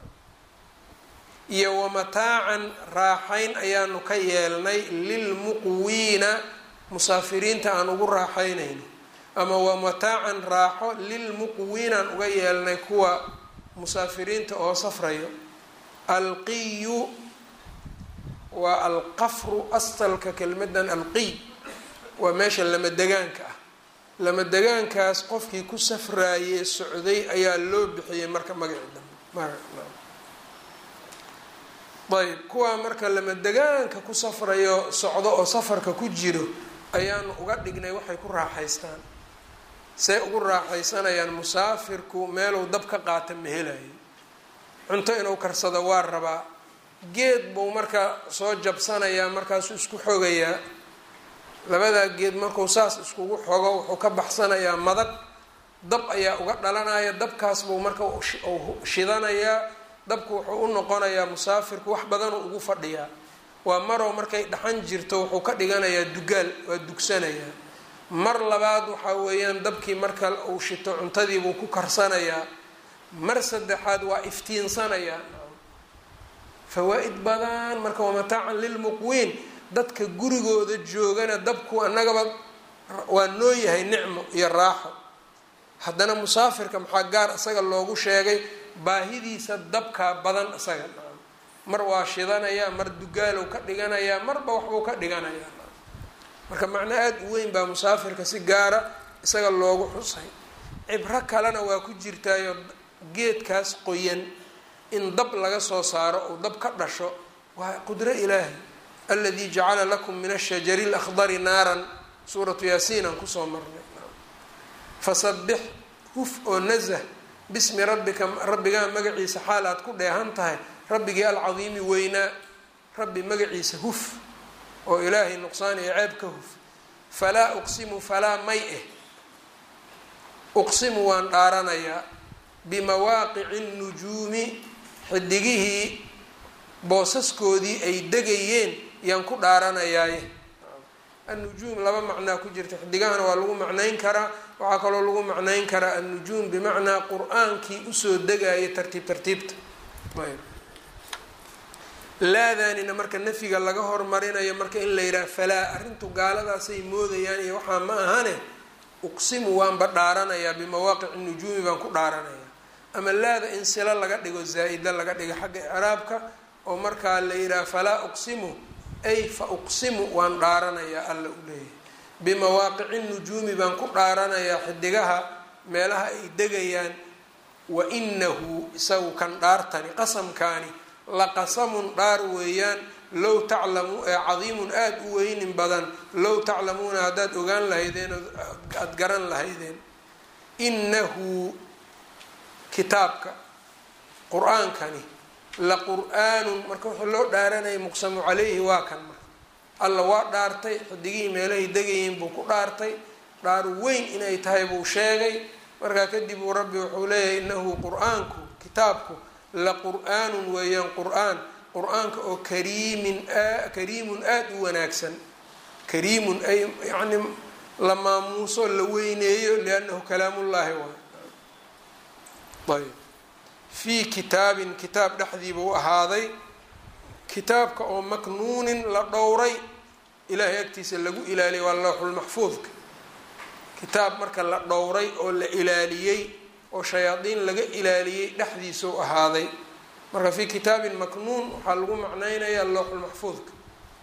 iyo wamataacan raaxayn ayaanu ka yeelnay lilmuqwiina musaafiriinta aan ugu raaxaynayno ama wamataacan raaxo lilmuqwiinaan uga yeelnay kuwa musaafiriinta oo safrayo alqiyu waa alqafru asalka kelmadan alqiy waa meesha lama degaanka ah lama degaankaas qofkii ku safraayey socday ayaa loo bixiyey marka magaci dambe ayb kuwaa marka lama degaanka ku safrayo socdo oo safarka ku jiro ayaanu uga dhignay waxay ku raaxaystaan say ugu raaxaysanayaan musaafirku meeluu dab ka qaata ma helayo cunto inuu karsado waa rabaa geed buu marka soo jabsanayaa markaasuu isku xogayaa labadaa geed markuu saas iskugu xogo wuxuu ka baxsanayaa madag dab ayaa uga dhalanaya dabkaas buu marka shidanayaa dabku wuxuu u noqonayaa musaafirku wax badanuu ugu fadhiyaa waa marow markay dhaxan jirto wuxuu ka dhiganayaa dugaal waa dugsanayaa mar labaad waxaa weeyaan dabkii marka uu shito cuntadiibuu ku karsanayaa mar saddexaad waa iftiinsanayaa fawaa-id badan marka waa mataacan lilmuqwiin dadka gurigooda joogana dabku annagaba waa noo yahay nicmo iyo raaxo haddana musaafirka maxaa gaar isaga loogu sheegay baahidiisa dabkaa badan isaga mar waa shidanayaa mar dugaalow ka dhiganayaa marba waxbuu ka dhiganayaa marka macno aada u weyn baa musaafirka si gaara isaga loogu xusay cibro kalena waa ku jirtaayo geedkaas qoyan in dab laga soo saaro uu dab ka dhasho waa qudro ilaahi aladii jacala lakum min ashajari lakhdari naaran suuratu yaasiin aan kusoo marnay fasabix huf oo nazah bismi rabbika rabbigaa magaciisa xaal aad ku dheehan tahay rabbigii alcadiimi weynaa rabbi magaciisa huf oo ilaahay nuqsaan iyo ceeb ka huf falaa uqsimu falaa may eh uqsimu waan dhaaranayaa bimawaaqici nujuumi xidigihii boosaskoodii ay degayeen yaan ku dhaaranayaaye annujuum laba macnaa ku jirta xidigahana waa lagu macnayn karaa waxaa kaloo lagu macnayn karaa annujuum bimacnaa qur-aankii usoo degaya tartiib tartiibta laadaanina marka nafyiga laga hormarinayo marka in la yidhaha falaa arrintu gaaladaasay moodayaan iyo waxaa ma ahane uqsimu waanba dhaaranayaa bimawaaqici nujuumi baan ku dhaaranayaa ama laada in silo laga dhigo zaa-ida laga dhigo xagga icraabka oo markaa la yidhaha falaa uqsimu ay fa uqsimu waan dhaaranayaa alla u leeyahay bimawaaqici nujuumi baan ku dhaaranayaa xidigaha meelaha ay degayaan wa inahu isagu kan dhaartani qasamkaani laqasamun dhaar weeyaan low taclamu ee cadiimun aada u weynin badan low taclamuuna haddaad ogaan lahaydeen aada garan lahaydeen inahu kitaabka qur-aankani la qur-aanun marka wuxuu loo dhaaranaya muqsamu caleyhi waa kan marka alla waa dhaartay xidigihii meelahay degayiin buu ku dhaartay dhaar weyn inay tahay buu sheegay markaa kadib uu rabbi wuxuu leeyahay inahu qur-aanku kitaabku la qur-aanun weeyaan qur-aan qur-aanka oo kariimin kariimun aada u wanaagsan kariimun ay yacni la maamuuso la weyneeyo liannahu kalaamullaahi waay ayb fii kitaabin kitaab dhexdiiba u ahaaday kitaabka oo maknuunin la dhowray ilaahay agtiisa lagu ilaaliyay waa lowxulmaxfuudka kitaab marka la dhowray oo la ilaaliyey oo shayaadiin laga ilaaliyey dhexdiisa u ahaaday marka fii kitaabin maknuun waxaa lagu macnaynayaa lowxulmaxfuudka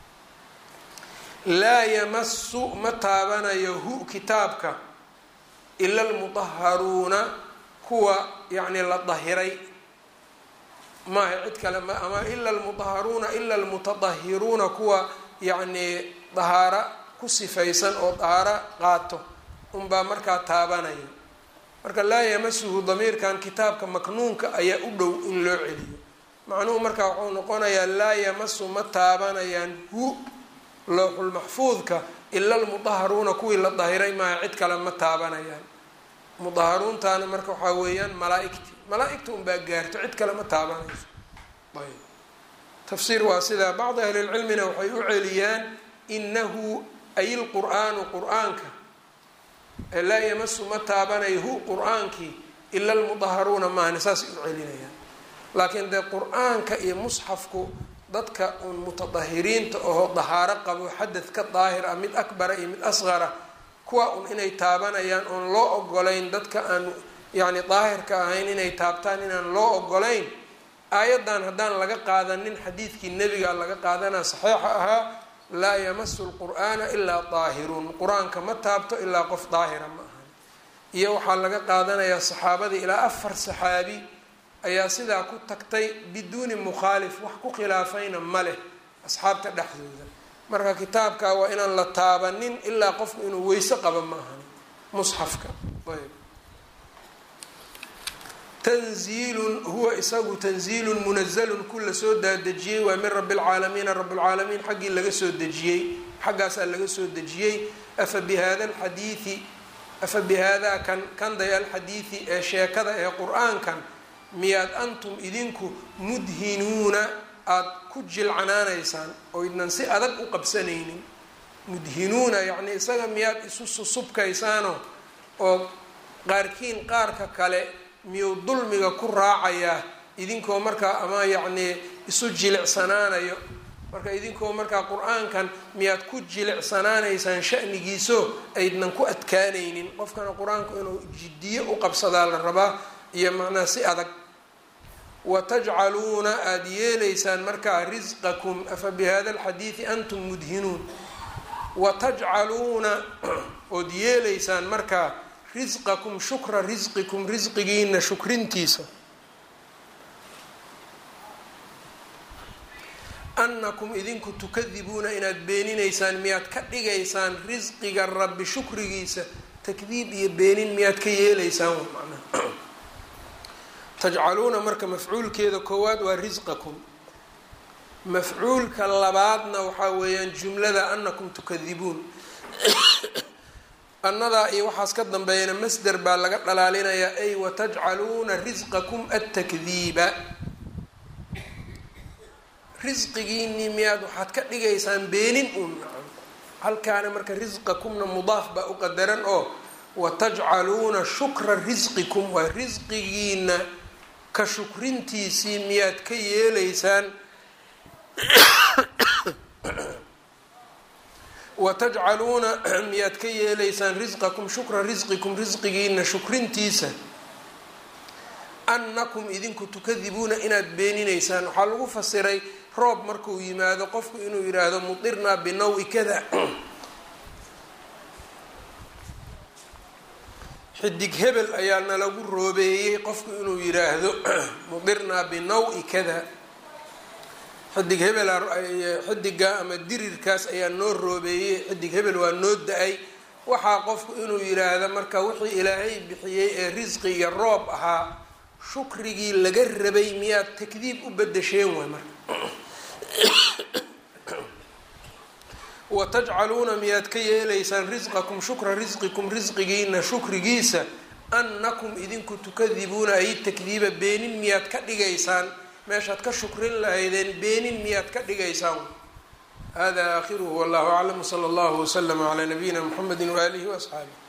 laa yamasu ma taabanayo hu kitaabka ila almudaharuuna kuwa yacni la dahiray maaha cid kale ma ama ila almudaharuuna ila almutadahiruuna kuwa yacni dahaara ku sifaysan oo dahaaro qaato unbaa markaa taabanaya marka laa yamasuhu damiirkan kitaabka maknuunka ayaa u dhow in loo celiyo macnuhu markaa wuxuu noqonayaa laa yamasu ma taabanayaan hu lowxulmaxfuudka ila almudaharuuna kuwii la dahiray maaha cid kale ma taabanayaan mudaharuuntaana marka waxaa weeyaan malaa-igti malaa-igta unbaa gaarto cid kale ma taabanayso ayb tafsiir waa sidaa bacdi ahlilcilmina waxay u celiyaan inahu ay lqur-aanu qur-aanka laa yamasu ma taabanayo hu qur-aankii ila almudaharuuna maahane saasay u celinayaan laakiin dee qur-aanka iyo musxafku dadka uun mutadahiriinta oo dahaaro qabo xadad ka daahir ah mid akbara iyo mid asqara kuwa un inay taabanayaan oon loo ogolayn dadka aan yacni daahirka ahayn inay taabtaan inaan loo ogolayn aayaddan haddaan laga qaadanin xadiidkii nebiga laga qaadanaa saxiixa ahaa laa yamasu lqur'aana ilaa daahiruun qur-aanka ma taabto ilaa qof daahira ma ahan iyo waxaa laga qaadanayaa saxaabadii ilaa afar saxaabi ayaa sidaa ku tagtay biduuni mukhaalif wax ku khilaafayna ma leh asxaabta dhexdooda marka kitaabka waa inaan la taabanin ilaa qofku inuu weyse qaba ma ahan musxafka ayb tanziilun huwa isagu tanziilun munazalun ku la soo daadejiyey waa min rabi lcaalamiina rablcaalamiin xaggii laga soo dejiyey xaggaasaa laga soo dejiyey afa bihada alxadiidi afa bihaada kan kanday alxadiidi ee sheekada ee qur-aankan miyaad antum idinku mudhinuuna aada ku jilcanaanaysaan oo idnan si adag u qabsanaynin mudhinuuna yacnii isaga miyaad isu susubkaysaano oo qaarkiin qaarka kale miyuu dulmiga ku raacayaa idinkoo markaa ama yacnii isu jilicsanaanayo marka idinkoo markaa qur-aankan miyaad ku jilicsanaanaysaan shanigiiso aydnan ku adkaanaynin qofkana qur-aanku inuu jiddiyo u qabsadaa la rabaa iyo macnaa si adag watajcaluuna aada yeelaysaan markaa risqakum afa bihada alxadiidi antum mudhinuun watajcaluuna ood yeelaysaan markaa risqakum shukra risqikum risqigiina shukrintiisa annakum idinku tukadibuuna inaad beeninaysaan miyaad ka dhigaysaan risqiga rabbi shukrigiisa takdiib iyo beenin miyaad ka yeelaysaan macnaha tajcaluuna marka mafcuulkeeda koowaad waa risqakum mafcuulka labaadna waxaa weeyaan jumlada annakum tukadibuun annadaa iyo waxaas ka dambeeyana masder baa laga dhalaalinayaa ay watajcaluuna risqakum attakdiiba risqigiinii miyaad waxaad ka dhigaysaan beenin uun halkaana marka risqakumna mudaaf baa u qadaran oo watajcaluuna shukra risqikum waa risqigiina ka shukrintiisii miyaad ka yeelaysaan watajcaluuna miyaad ka yeelaysaan risqakum shukra risqikum risqigiina shukrintiisa annakum idinku tukadibuuna inaad beeninaysaan waxaa lagu fasiray roob markuu yimaado qofku inuu yidhaahdo mudirnaa binawi kada xidig hebel ayaa nalagu roobeeyey qofku inuu yidhaahdo mudirnaa binawi kada xidig hebel xidiga ama dirirkaas ayaa noo roobeeyey xidig hebel waa noo da-ay waxaa qofku inuu yidhaahdo marka wixii ilaahay bixiyey ee risqi iyo roob ahaa shukrigii laga rabay miyaad takdiib u bedesheen waay marka watajcaluuna miyaad ka yeelaysaan risqakum shukra risqikum risqigiina shukrigiisa annakum idinku tukadibuuna ay takdiiba beenin miyaad ka dhigaysaan meeshaad ka shukrin lahaydeen beenin miyaad ka dhigaysaan hada aakhiruhu wallahu aclam wsala allahu waslama calaa nabiyina mxamedi waaalihi waasxaabih